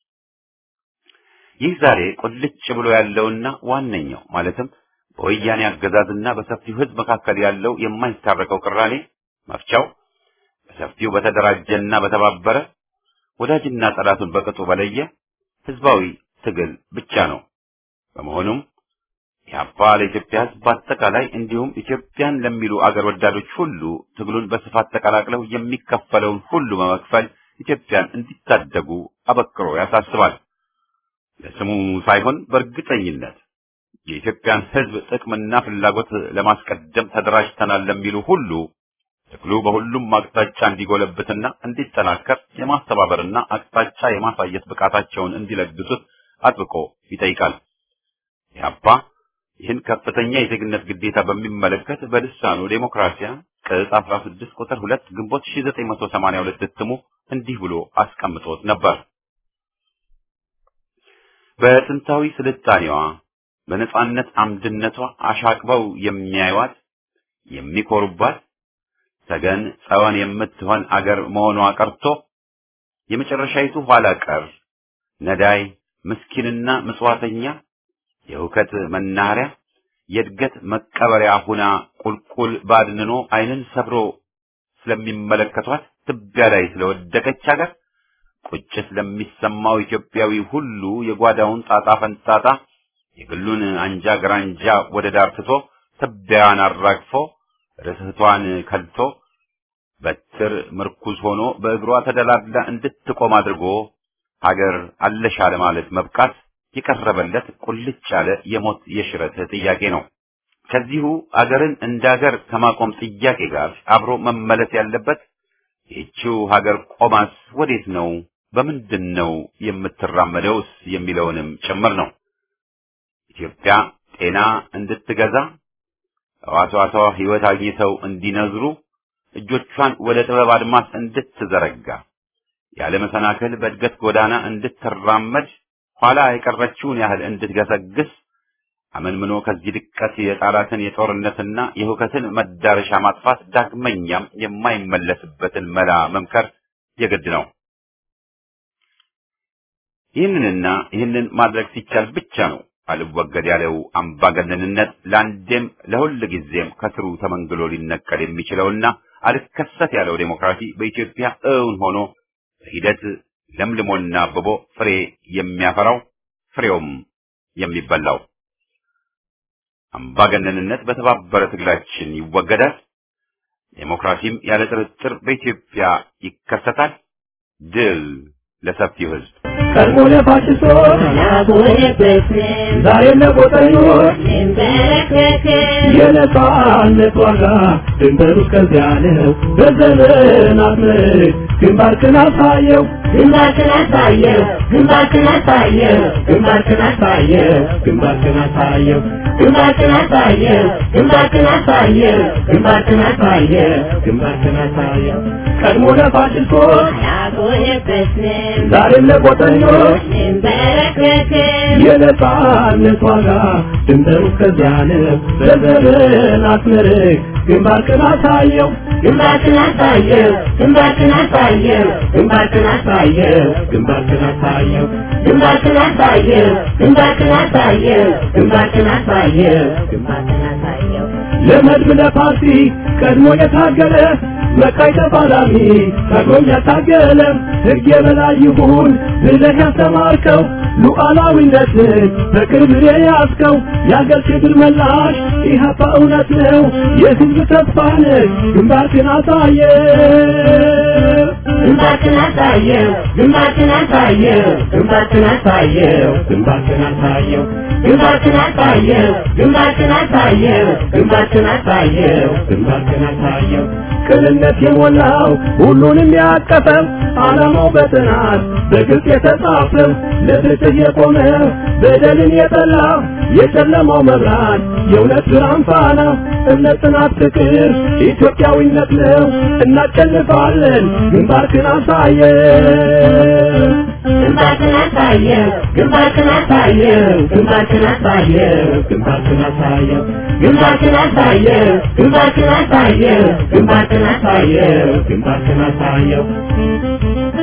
ይህ ዛሬ ቁልጭ ብሎ ያለውና ዋነኛው ማለትም በወያኔ አገዛዝና በሰፊው ህዝብ መካከል ያለው የማይታረቀው ቅራኔ መፍቻው በሰፊው በተደራጀና በተባበረ ወዳጅና ጠላቱን በቅጡ በለየ ህዝባዊ ትግል ብቻ ነው። በመሆኑም ኢህአፓ ለኢትዮጵያ ህዝብ በአጠቃላይ እንዲሁም ኢትዮጵያን ለሚሉ አገር ወዳዶች ሁሉ ትግሉን በስፋት ተቀላቅለው የሚከፈለውን ሁሉ በመክፈል ኢትዮጵያን እንዲታደጉ አበክሮ ያሳስባል። ለስሙ ሳይሆን በእርግጠኝነት የኢትዮጵያን ህዝብ ጥቅምና ፍላጎት ለማስቀደም ተደራጅተናል ለሚሉ ሁሉ ትግሉ በሁሉም አቅጣጫ እንዲጎለብትና እንዲጠናከር የማስተባበርና አቅጣጫ የማሳየት ብቃታቸውን እንዲለግሱት አጥብቆ ይጠይቃል። ኢህአፓ ይህን ከፍተኛ የዜግነት ግዴታ በሚመለከት በልሳኑ ዴሞክራሲያ ቅጽ 16 ቁጥር 2 ግንቦት 1982 እትሙ እንዲህ ብሎ አስቀምጦት ነበር። በጥንታዊ ስልጣኔዋ በነጻነት አምድነቷ አሻቅበው የሚያዩዋት የሚኮሩባት ሰገን ጸወን የምትሆን አገር መሆኗ ቀርቶ የመጨረሻይቱ ኋላ ቀር ነዳይ ምስኪንና ምጽዋተኛ የእውከት መናኸሪያ የእድገት መቀበሪያ ሁና ቁልቁል ባድንኖ ዓይንን ሰብሮ ስለሚመለከቷት ትቢያ ላይ ስለወደቀች ሀገር ቁጭት ለሚሰማው ኢትዮጵያዊ ሁሉ የጓዳውን ጣጣ ፈንጣጣ የግሉን አንጃ ግራንጃ ወደ ዳር ትቶ ትቢያዋን አራግፎ ርስህቷን ከልቶ በትር ምርኩዝ ሆኖ በእግሯ ተደላድላ እንድትቆም አድርጎ ሀገር አለሻ ለማለት መብቃት የቀረበለት ቁልጭ ያለ የሞት የሽረት ጥያቄ ነው። ከዚሁ አገርን እንደ አገር ከማቆም ጥያቄ ጋር አብሮ መመለስ ያለበት ይህችው ሀገር ቆማስ ወዴት ነው፣ በምንድን ነው የምትራመደውስ የሚለውንም ጭምር ነው። ኢትዮጵያ ጤና እንድትገዛ ሕዋሳቷ ሕይወት አግኝተው እንዲነዝሩ እጆቿን ወደ ጥበብ አድማስ እንድትዘረጋ ያለ መሰናክል በእድገት ጎዳና እንድትራመድ ኋላ የቀረችውን ያህል እንድትገሰግስ አመንምኖ ከዚህ ድቀት የጣላትን የጦርነትና የሁከትን መዳረሻ ማጥፋት ዳግመኛም የማይመለስበትን መላ መምከር የግድ ነው። ይህንንና ይህንን ማድረግ ሲቻል ብቻ ነው አልወገድ ያለው አምባገነንነት ለአንዴም ለሁል ጊዜም ከስሩ ተመንግሎ ሊነቀል የሚችለውና አልከሰት ያለው ዴሞክራሲ በኢትዮጵያ እውን ሆኖ በሂደት ለምልሞና አብቦ ፍሬ የሚያፈራው ፍሬውም የሚበላው። አምባገነንነት በተባበረ ትግላችን ይወገዳል። ዴሞክራሲም ያለ ጥርጥር በኢትዮጵያ ይከሰታል። ድል ለሰፊው ሕዝብ። ቀድሞ ለፋሽስቶች ዛሬም ለጎጠኞች የነጻነት ዋጋ ድንበሩ እስከዚያ ነው። በዘመናት ምርት ግንባርክን አሳየው ግንባርክን አሳየው ግንባርክን አሳየው ግንባርክን አሳየው ግንባርክን አሳየው ግንባርክን አሳየው ግንባርክን አሳየው ግንባርክን አሳየው ግንባርክን አሳየው ቀድሞ ለፋሽስቶች ያጎነበስን ዛሬም ለጎጠኞች እንበረከክን የነጻነት ዋጋ ድንበሩ እስከዚያ ነው። በዘመናት ምርት ግንባርክን አሳየው ግንባርክን አሳየው ግንባርክን አሳየው ግንባርክን አሳየው ግንባርክን አሳየው ግንባርክን አሳየው ግንባርክን አሳየው ግንባርክን አሳየው ግንባርክን አሳየው ለመድብ ለፓርቲ ቀድሞ የታገለ መቃይ ተፋላሚ ታግሎም ያታገለ ሕግ የበላይ ይሁን ብለህ ያስተማርከው ሉዓላዊነትን በክብር የያዝከው የአገር ክብር መላሽ ኢህአፓ እውነት ነው የሕዝብ ተስፋ ነህ ግንባርክን አሳየ ግንባርክን አሳየው ግንባርክን አሳየው ግንባርክን አሳየው ግንባርክን አሳየው ግንባርክን አሳየው ግንባርክን አሳየው ግንባርክን አሳየው ግንባርክን አሳየው ቅንነት የሞላው ሁሉንም ያቀፈው ዓላማው በጥናት በግልጽ የተጻፈው ለፍትህ የቆመ በደልን የጠላ የጨለማው መብራት የእውነት ብርሃን ፋና እምነት፣ ጽናት፣ ፍቅር ኢትዮጵያዊነት ነው። እናሸንፋለን። ግንባርክን አሳየው ግንባርክን አሳየው ግንባርክን አሳየው ግንባርክን አሳየው ግንባርክን አሳየው ግንባርክን አሳየው ግንባርክን አሳየው ግንባርክን አሳየው ግንባርክን አሳየው